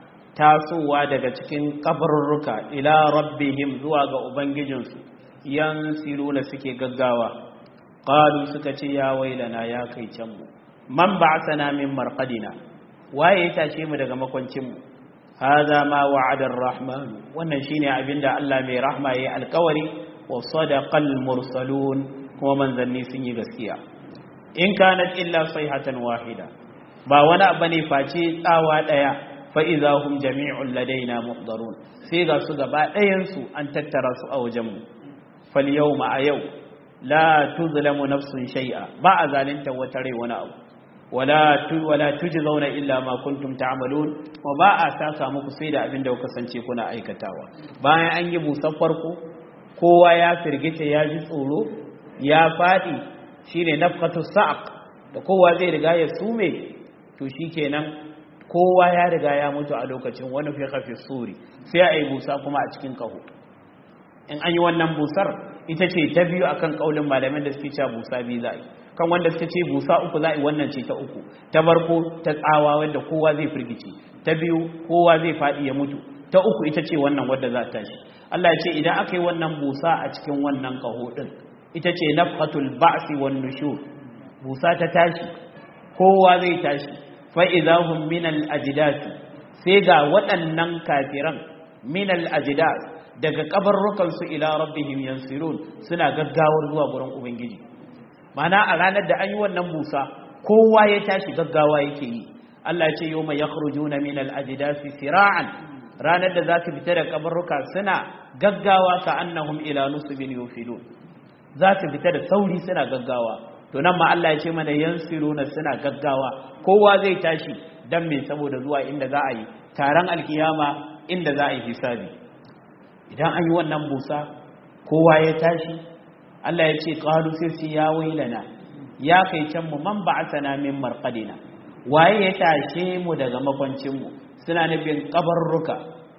tasowa daga cikin kabarurruka ila rabbihim zuwa ga ubangijinsu yan siluna suke gaggawa ƙalu suka ce ya wailana ya kai canmu man ba sana min marƙadina waye ya tashe mu daga makwancinmu haza ma wa'adar rahmanu wannan shine abinda Allah mai rahma yayi alƙawari wa sadaqal mursalun kuma manzanni sun yi gaskiya in kanat illa sayhatan wahida ba wani abu ne face tsawa daya fa idza hum jami'un ladaina muhdarun sai ga su gaba ɗayan su an tattara su a wajen mu fal yawma a yau la tuzlamu nafsun shay'a ba a zalunta wata rai wani abu wala tu wala tujzauna illa ma kuntum ta'malun wa ba a saka muku sai da abin da kuka kasance kuna aikatawa bayan an yi busan farko kowa ya firgita ya ji tsoro ya fadi shine nafqatu sa'q da kowa zai riga ya sume to shikenan kowa ya riga ya mutu a lokacin wani fi khafi suri sai ai busa kuma a cikin kaho in an yi wannan busar ita ce ta biyu akan kaulin malamin da suke cewa busa biyu za'i kan wanda suka ce busa uku za'i wannan ce ta uku ta barko ta tsawa wanda kowa zai firgice ta biyu kowa zai fadi ya mutu ta uku ita ce wannan wadda za ta tashi Allah ya ce idan aka yi wannan busa a cikin wannan kaho din ita ce nafhatul ba'si wan nushur busa ta tashi kowa zai tashi fa idahum min al ajdath sai ga waɗannan kafiran min al ajdath daga kabarrukan su ila rabbihim yansirun suna gaggawar zuwa gurin ubangiji mana a ranar da an yi wannan busa kowa ya tashi gaggawa yake yi Allah ya ce yawma yakhrujuna min al ajdath sira'an ranar da za su fita da kabarruka suna gaggawa ka annahum ila nusbin yufidun za su fita da sauri suna gaggawa to nan ma Allah ya ce mana yansiruna suna gaggawa kowa zai tashi dan me saboda zuwa inda za a yi taron alkiyama inda za a yi hisabi idan an yi wannan busa kowa ya tashi Allah ya ce qalu sai ya wailana ya kai can mu man ba'athana min marqadina waye ya tashe mu daga makwancin mu suna nufin kabarruka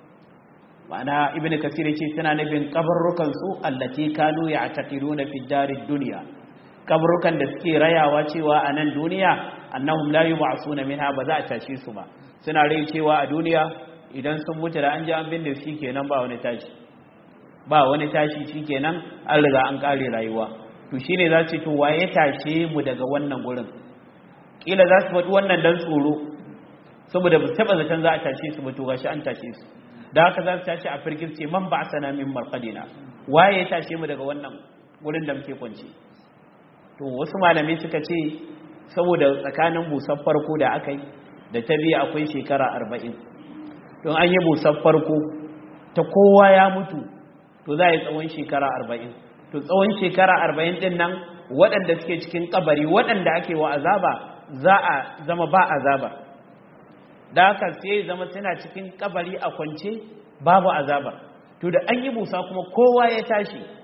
ma'ana ibnu kasir yace suna nufin kabarrukan su allati kanu ya'taqiduna fi darid dunya kabarrukan da suke rayawa cewa a nan duniya annahum la yub'asuna minha ba za a tashi su ba suna rai cewa a duniya idan sun mutu da an ji an binne shi kenan ba wani tashi ba wani tashi shikenan an riga an kare rayuwa to shine za su to waye tashe mu daga wannan gurin kila za su faɗi wannan dan tsoro saboda ba taba zaton za a tashe su ba to gashi an tashe su da haka za su tashi a firgirce man ba sana min marqadina waye ya tashe mu daga wannan gurin da muke kwance to wasu malamai suka ce saboda tsakanin busar farko da aka yi da ta biya akwai shekara arba'in don an yi busar farko ta kowa ya mutu to za a yi tsawon shekara arba'in to tsawon shekara arba'in din nan waɗanda suke cikin kabari waɗanda ake wa azaba za a zama ba azaba da haka sai zama suna cikin kabari a kwance babu azaba to da an yi busa kuma kowa ya tashi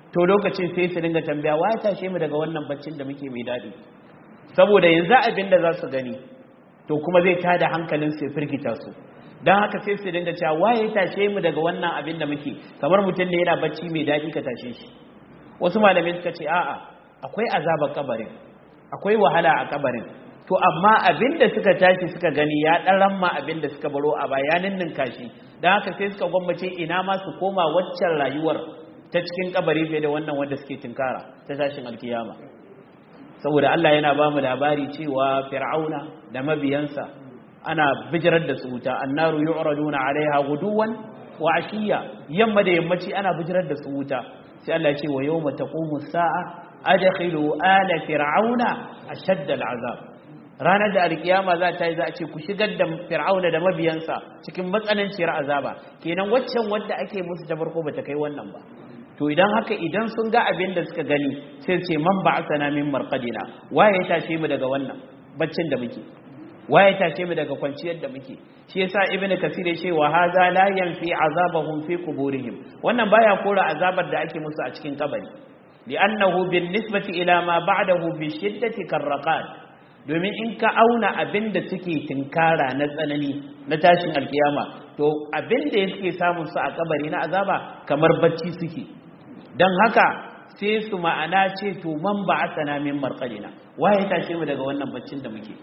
to lokacin sai su dinga tambaya wa ya tashe mu daga wannan baccin da muke mai daɗi saboda yanzu abin da za su gani to kuma zai tada hankalin su ya firgita su don haka sai su dinga cewa wa ya tashe mu daga wannan abin da muke kamar mutum ne yana bacci mai daɗi ka tashe shi wasu malamai suka ce a'a akwai azabar kabarin akwai wahala a kabarin to amma abin da suka tashi suka gani ya ɗaran ma abin da suka baro a bayanin ninkashi don haka sai suka gwammace ina ma su koma waccan rayuwar ta cikin kabari fiye da wannan wanda suke tinkara ta tashin alkiyama saboda Allah yana ba mu labari cewa fir'auna da mabiyansa ana bijirar da su wuta annaru yu'raduna alaiha guduwan wa ashiya yamma da yammaci ana bijirar da su wuta sai Allah ya ce wa yawma taqumu sa'a adkhilu ala fir'auna ashadda al'azab ranar da alkiyama za ta yi za a ce ku shigar da fir'auna da mabiyansa cikin matsananciyar azaba kenan waccan wanda ake musu ta farko bata kai wannan ba to idan haka idan sun ga abin da suka gani sai ce man ba'athana min marqadina waye ya tashe mu daga wannan baccin da muke waye ya tashe mu daga kwanciyar da muke shi yasa ibnu kasir ya ce wa hadha la yanfi azabahum fi quburihim wannan baya kora azabar da ake musu a cikin kabari li'annahu bin nisbati ila ma ba'dahu bi shiddati karraqat domin in ka auna abin da suke tinkara na tsanani na tashin alkiyama to abin da yake samun su a kabari na azaba kamar bacci suke don haka sai su ma'ana ce to man ba asana min marqadina waye tashe mu daga wannan baccin da muke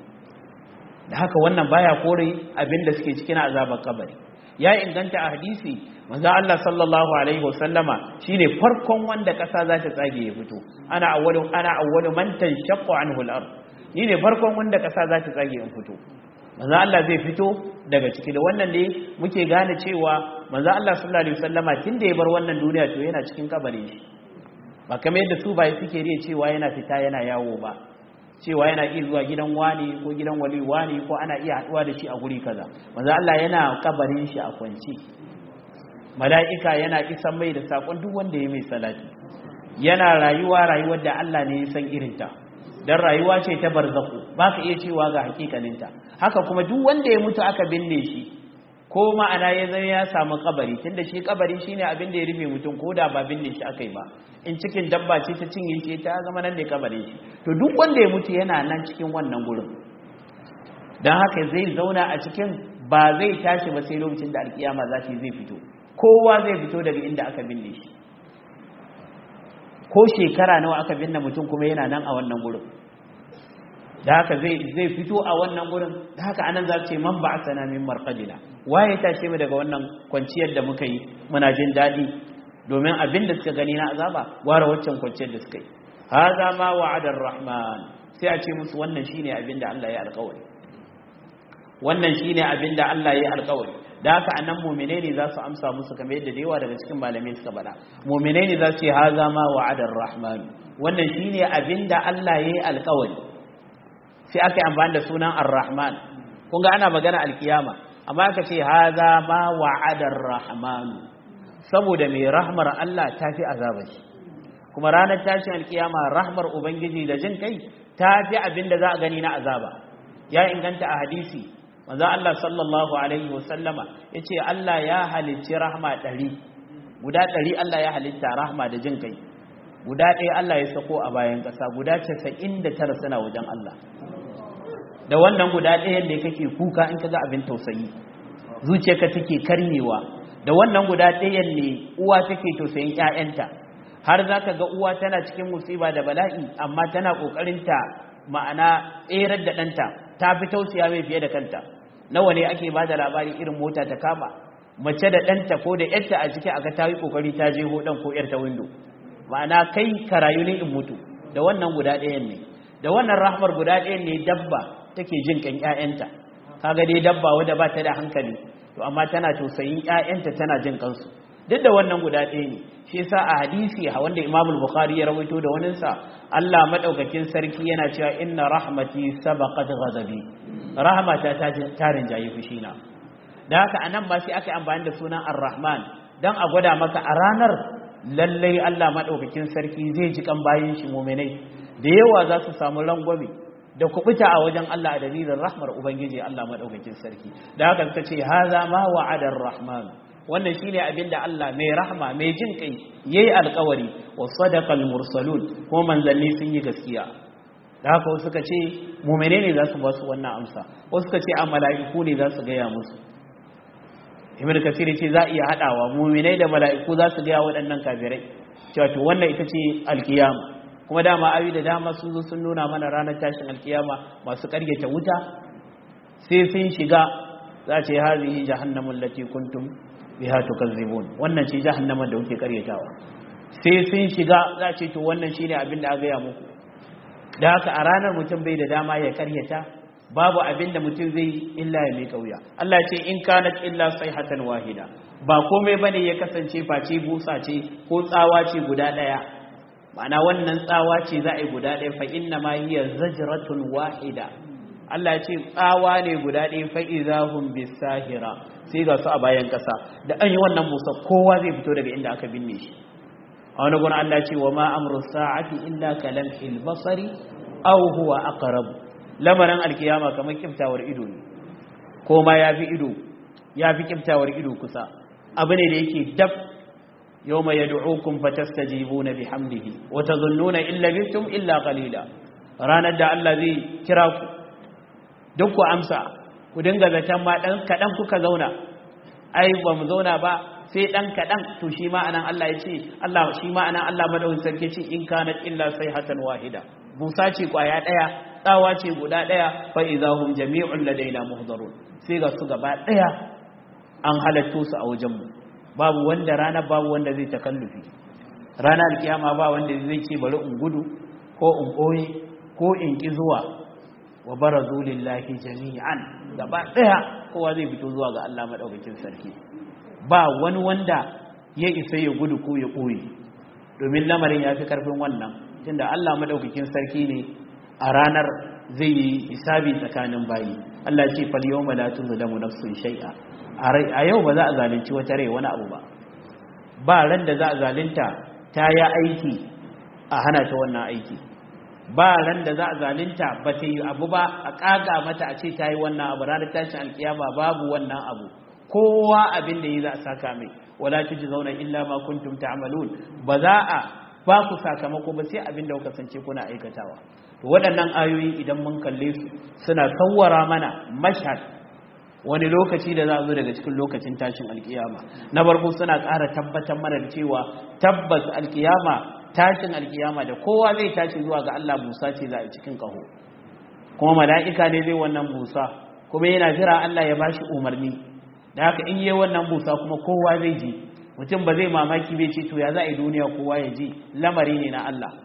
da haka wannan baya kore abin da suke cikin azabar kabari ya inganta a hadisi manzo Allah sallallahu alaihi wasallama shine farkon wanda kasa za ta tsage ya fito ana awwalu ana awwalu man tanshaqqu anhu al-ard ni ne farkon wanda kasa za ta tsage in fito manzo Allah zai fito daga ciki da wannan ne muke gane cewa manzo Allah sallallahu alaihi wasallama tunda ya bar wannan duniya to yana cikin kabarin shi ba kamar yadda su bai suke riya cewa yana fita yana yawo ba cewa yana iya zuwa gidan wani ko gidan wali wani ko ana iya haduwa da shi a guri kaza manzo Allah yana kabarin shi a kwance mala'ika yana isan mai da sakon duk wanda ya mai salati yana rayuwa rayuwar da Allah ne ya san irinta dan rayuwa ce ta barzaku ba ka iya cewa ga hakikaninta haka kuma duk wanda ya mutu aka binne shi ko ma'ana ya zai ya samu kabari tunda shi kabari shine abin da ya rufe mutum ko da ba binne shi akai ba in cikin dabba ce ta cinye shi ta zama nan ne kabarin shi to duk wanda ya mutu yana nan cikin wannan gurin dan haka zai zauna a cikin ba zai tashi ba sai lokacin da alkiyama za ta zai fito kowa zai fito daga inda aka binne shi ko shekara nawa aka binne mutum kuma yana nan a wannan gurin da haka zai zai fito a wannan gurin da haka anan za ce man ba'athana min marqadina waye tashe mu daga wannan kwanciyar da muka yi muna jin dadi domin abin da suka gani na azaba ware waccan kwanciyar da suka yi hadha ma wa'ada ar-rahman sai a ce musu wannan shine abin da Allah ya alƙawari wannan shine abin da Allah ya alƙawari da haka anan mu'mine ne za su amsa musu kamar yadda da yawa daga cikin malamai suka bada mu'mine ne za su ce hadha ma wa'ada ar-rahman wannan shine abin da Allah ya yi alƙawari sai aka yi amfani da sunan ar-rahman kun ga ana magana alkiyama amma aka ce haza ma wa'ada ar-rahman saboda mai rahmar Allah ta fi azabar shi kuma ranar tashin alkiyama rahmar ubangiji da jin kai ta fi abin da za a gani na azaba ya inganta a hadisi manzo Allah sallallahu alaihi wasallama yace Allah ya halicci rahma ɗari guda ɗari Allah ya halitta rahma da jin kai guda ɗaya Allah ya sako a bayan ƙasa guda 99 suna wajen Allah da wannan guda ɗayan da kake kuka in ka ga abin tausayi zuciyarka take karyewa da wannan guda ɗayan ne uwa take tausayin ƴaƴanta har za ka ga uwa tana cikin musiba da bala'i amma tana ƙoƙarin ta ma'ana tserar da ɗanta ta fi tausaya mai fiye da kanta nawa ne ake ba da labari irin mota ta kama mace da ɗanta ko da ƴarta a ciki aka ta yi ƙoƙari ta je ɗan ko ƴar ta windo ma'ana kai ka rayu ne in mutu da wannan guda ɗayan ne da wannan rahmar guda ɗayan ne dabba take jin kan ƴaƴanta kaga dai dabba wadda ba ta da hankali to amma tana tausayin ƴaƴanta tana jin kansu duk da wannan guda ɗaya ne shi yasa a hadisi wanda Imam Bukhari ya rawaito da wani sa Allah madaukakin sarki yana cewa inna rahmati sabaqat ghadabi rahmata ta tarin jayi fushina da haka anan ba sai aka yi amfani da sunan Ar-Rahman dan a gwada maka a ranar lallai Allah madaukakin sarki zai ji kan bayin shi mu'minai da yawa za su samu rangwame da kubuta a wajen Allah a dalilin rahmar Ubangiji Allah maɗaukakin sarki da haka ta ce haza ma wa'adar rahman wannan shine abin da Allah mai rahma mai jin kai yayi alƙawari wa sadaqal mursalun ko manzanni sun yi gaskiya da haka wasu suka ce mu'mine ne za su ba su wannan amsa wasu suka ce a mala'iku ne za su gaya musu ibn kasir ce za a iya hadawa mu'minai da mala'iku za su gaya waɗannan kafirai cewa to wannan ita ce alkiyama kuma dama ayu da dama sun zo sun nuna mana ranar tashin alkiyama masu karyata wuta sai sun shiga za ce hazihi jahannamu allati kuntum biha tukazzibun wannan ce jahannama da kuke karyatawa sai sun shiga za ce to wannan shine abin da aka ya muku da haka a ranar mutum bai da dama ya karyata babu abin da mutum zai illa ya mai kauya Allah ce in kanat illa sayhatan wahida ba komai bane ya kasance face busa ce ko tsawa ce guda daya ma'ana wannan tsawa ce za a yi guda daya fa inna ma hiya zajratun wahida Allah ce tsawa ne guda ɗaya fa'izahun bisahira sai ga su a bayan ƙasa da an yi wannan musa kowa zai fito daga inda aka binne shi a wani guna Allah ce wa ma'amuru sa'ati illa kalam ilbasari au huwa aqrab lamarin alkiyama kamar kiftawar ido ne ko ma ya fi ido ya fi kiftawar ido kusa abu ne da yake dab yawma yad'ukum fatastajibuna bihamdihi wa tadhunnuna illa bitum illa qalila ranar da Allah zai kira ku duk ku amsa ku dinga zaton ma dan kadan kuka zauna ai ba mu zauna ba sai dan kadan to shi ma anan Allah ya ce Allah shi ma anan Allah madawin sarki ce in kanat illa sayhatan wahida busa ce kwaya daya tsawa ce guda daya fa idahum jami'un ladaina muhdarun sai ga su gaba daya an halatto su a wajen mu babu wanda rana babu wanda zai takallufi rana alkiyama ba wanda zai ce bari in gudu ko in koye ko in ki zuwa wa barazu lillahi jami'an gaba daya kowa zai fito zuwa ga Allah madaukakin sarki ba wani wanda ya isa ya gudu ko ya koyi domin lamarin ya fi karfin wannan tunda Allah madaukakin sarki ne a ranar zai yi hisabi tsakanin bayi Allah ce fal yawma la tuzlamu nafsun shay'a a yau ba za a zalunci wata rai wani abu ba ba ran da za a zalunta ta yi aiki a hana ta wannan aiki ba ran da za a zalunta ba ta yi abu ba a ƙaga mata a ce ta yi wannan abu ranar tashin alkiyama babu wannan abu kowa abin da yi za a saka mai wala tuji zauna illa ma kuntum ta'malun ba za a ba ku sakamako ba sai abin da kuka sance kuna aikatawa to waɗannan ayoyi idan mun kalle su suna sawwara mana mashhad wani lokaci da za a zo daga cikin lokacin tashin alkiyama na farko suna ƙara tabbatar mana da cewa tabbas alkiyama tashin alkiyama da kowa zai tashi zuwa ga Allah Musa ce za a cikin kaho kuma mala'ika ne zai wannan Musa kuma yana jira Allah ya bashi umarni da haka in yi wannan Musa kuma kowa zai ji mutum ba zai mamaki bai ce to ya za a yi duniya kowa ya ji lamari ne na Allah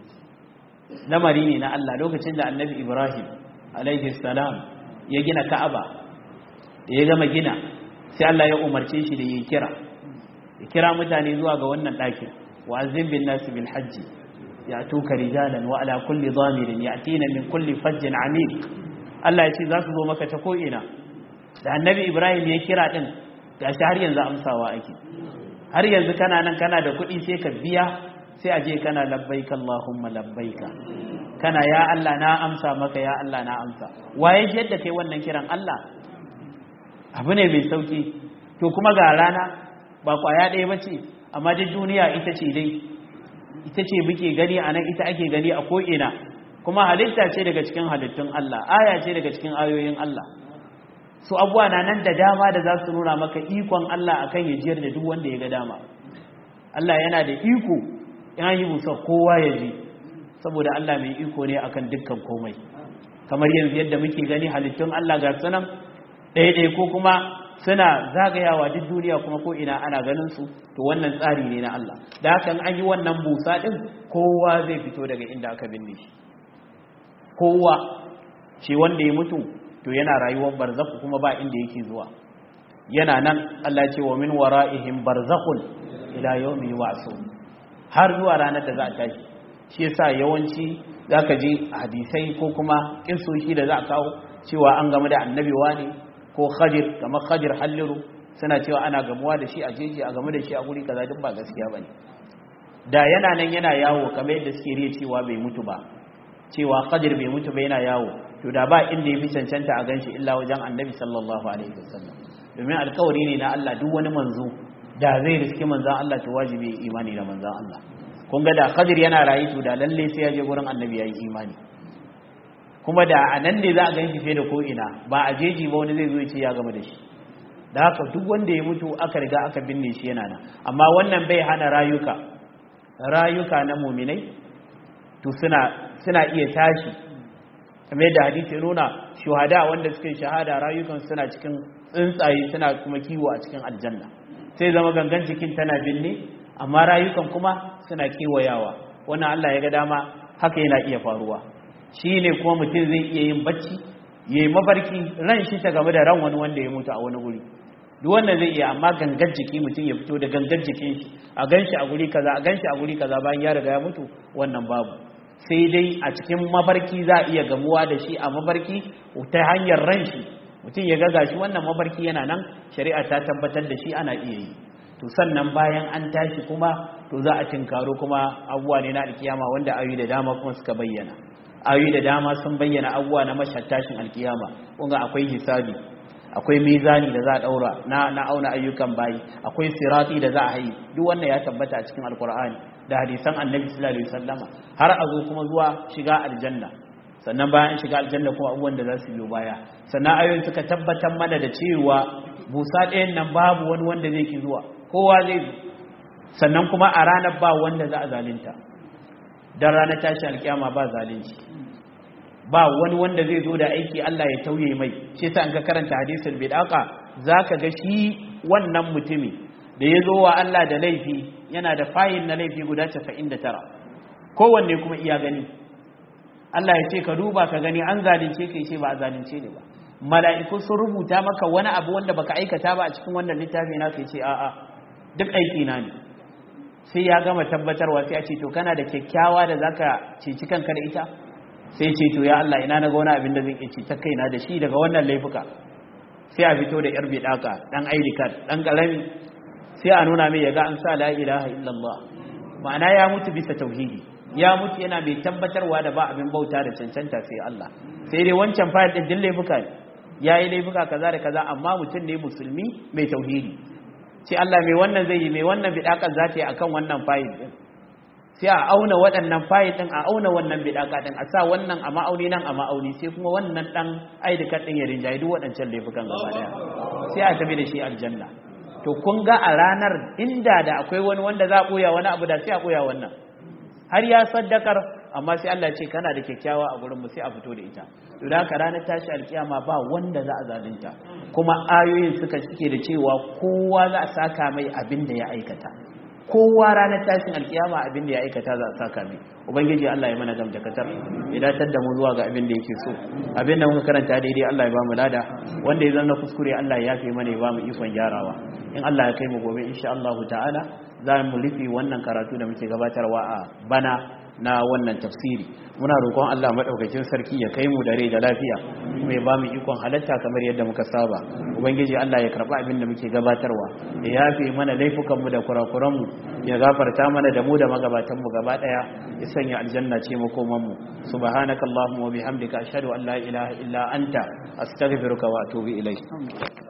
lamari ne na Allah lokacin da annabi Ibrahim alaihi salam ya gina Ka'aba da ya gama gina sai Allah ya umarce shi da ya kira ya kira mutane zuwa ga wannan ɗakin وأذن بالناس بالحج يأتوك رجالا وعلى كل ضامر يأتين من كل فج عميق Allah ya ce za su zo maka ta ko'ina da annabi Ibrahim ya kira ɗin ga shi har yanzu amsawa ake har yanzu kana nan kana da kuɗi sai ka biya sai a je kana labbaika Allahumma labbaika kana ya Allah na amsa maka ya Allah na amsa waye shi yadda kai wannan kiran Allah abu ne mai sauki to kuma ga rana ba kwaya ɗaya ba ce amma duk duniya ita ce dai ita ce muke gani a nan ita ake gani a ko'ina kuma halitta ce daga cikin halittun Allah aya ce daga cikin ayoyin Allah su abuwa na nan da dama da za su nuna maka ikon Allah akan ya jiyar da duk wanda ya ga dama Allah yana da iko ya yi musa kowa ya ji saboda Allah mai iko ne akan dukkan komai kamar yanzu yadda muke gani halittun Allah ga sunan ɗaya ko kuma suna zagayawa duk duniya kuma ko ina ana ganin su to wannan tsari ne na Allah da haka an yi wannan busa din kowa zai fito daga inda aka binne shi kowa shi wanda ya mutu to yana rayuwar barzakhu kuma ba inda yake zuwa yana nan Allah ce wa min wara'ihim barzakhun ila yawmi yub'asun har zuwa ranar da za a tashi shi yasa yawanci zaka ji hadisai ko kuma kinsoshi da za a kawo cewa an game da annabi wani ko khadir kamar khadir halliru suna cewa ana gamuwa da shi a jeji a game da shi a guri kaza duk ba gaskiya bane da yana nan yana yawo kamar yadda suke riya cewa bai mutu ba cewa khadir bai mutu ba yana yawo to da ba inda ya fi cancanta a ganshi illa wajen annabi sallallahu alaihi wasallam domin alkawari ne na Allah duk wani manzo da zai riski manzan Allah to wajibi imani da manzan Allah kun ga da Khadir yana rayu to da lalle sai ya je gurin annabi yayi imani kuma da a nan ne za a gan shi fiye da ko ina ba a jeji ba wani zai zo ya ce ya gama da shi da haka duk wanda ya mutu aka riga aka binne shi yana nan amma wannan bai hana rayuka rayuka na muminai to suna suna iya tashi kamar yadda hadisi ya nuna shuhada wanda suke shahada rayukan suna cikin tsuntsaye suna kuma kiwo a cikin aljanna sai zama gangan jikin tana binne amma rayukan kuma suna kewayawa wannan Allah ya ga dama haka yana iya faruwa shi ne kuma mutum zai iya yin bacci ya yi mafarki ran shi ta game da ran wani wanda ya mutu a wani guri duk wannan zai iya amma gangan jiki mutum ya fito da gangan jikin shi a gan shi a guri kaza a gan shi a guri kaza bayan ya riga ya mutu wannan babu sai dai a cikin mafarki za a iya gamuwa da shi a mafarki ta hanyar ran shi mutum ya ga gashi wannan mafarki yana nan shari'a ta tabbatar da shi ana iya yi to sannan bayan an tashi kuma to za a tinkaro kuma abubuwa ne na alkiyama wanda ayoyi da dama kuma suka bayyana ayoyi da dama sun bayyana abubuwa na tashin alkiyama kunga akwai hisabi akwai mizani da za a daura na na auna ayyukan bayi akwai sirati da za a yi duk wannan ya tabbata a cikin alkur'ani da hadisan annabi sallallahu alaihi wasallama har a zo kuma zuwa shiga aljanna sannan bayan shiga aljanna kuma abubuwan da za su biyo baya sannan ayoyin suka tabbatar mana da cewa busa ɗayan nan babu wani wanda zai ki zuwa kowa zai zo sannan kuma a ranar ba wanda za a zalunta dan ranar tashi alkiyama ba zalunci ba wani wanda zai zo da aiki Allah ya tauye mai shi yasa an ka karanta hadisul bidaka zaka ga shi wannan mutumi da ya zo wa Allah da laifi yana da fayin na laifi guda 99 kowanne kuma iya gani Allah ya ce ka duba ka gani an zalunce ka ce ba a zalunce ne ba mala'iku sun rubuta maka wani abu wanda baka aikata ba a cikin wannan littafi na ka ce a'a duk aiki na ne sai ya gama tabbatarwa sai a ce to kana da kyakkyawa da zaka ceci kanka da ita sai ce to ya Allah ina na ga wani abin da zan ci ta kaina da shi daga wannan laifuka sai a fito da yar bidaka dan ID card dan karami sai a nuna mai yaga an sa la ilaha illallah ma'ana ya mutu bisa tauhidi ya mutu yana mai tabbatarwa da ba abin bauta da cancanta sai Allah sai dai wancan fayil din din laifuka ne yayi laifuka kaza da kaza amma mutum ne musulmi mai tauhidi sai Allah mai wannan zai yi mai wannan bidakan za ta yi akan wannan fayil din sai a auna waɗannan fayil ɗin a auna wannan bidaka ɗin a sa wannan a ma'auni nan a ma'auni sai kuma wannan ɗan aidikar ɗin ya rinjaye duk waɗancan laifukan gaba ɗaya sai a tafi da shi aljanna to kun ga a ranar inda da akwai wani wanda za a ɓoya wani abu da sai a ɓoya wannan har ya saddakar amma sai Allah ce kana da kyakkyawa a gurin mu sai a fito da ita to da haka ranar tashi alkiyama ba wanda za a zalunta kuma ayoyin suka cike da cewa kowa za a saka mai abin da ya aikata kowa ranar tashin alkiyama abin da ya aikata za a saka mai ubangiji Allah ya mana gamdakatar ya datar da mu zuwa ga abin da yake so abin da muka karanta daidai Allah ya ba mu lada wanda ya zanna kuskure Allah ya yafe mana ya ba mu ikon gyarawa in Allah ya kai mu gobe insha Allah ta'ala za mu rufe wannan karatu da muke gabatarwa a bana na wannan tafsiri muna roƙon Allah madaukakin sarki ya kai mu da rai da lafiya kuma ya bamu ikon halatta kamar yadda muka saba ubangiji Allah ya karba abin da muke gabatarwa ya yafe mana laifukan mu da kurakuran mu ya gafarta mana da mu da magabatan mu gaba daya ya sanya aljanna ce makoman mu subhanakallahumma wa bihamdika ashhadu an la ilaha illa anta astaghfiruka wa atubu ilayk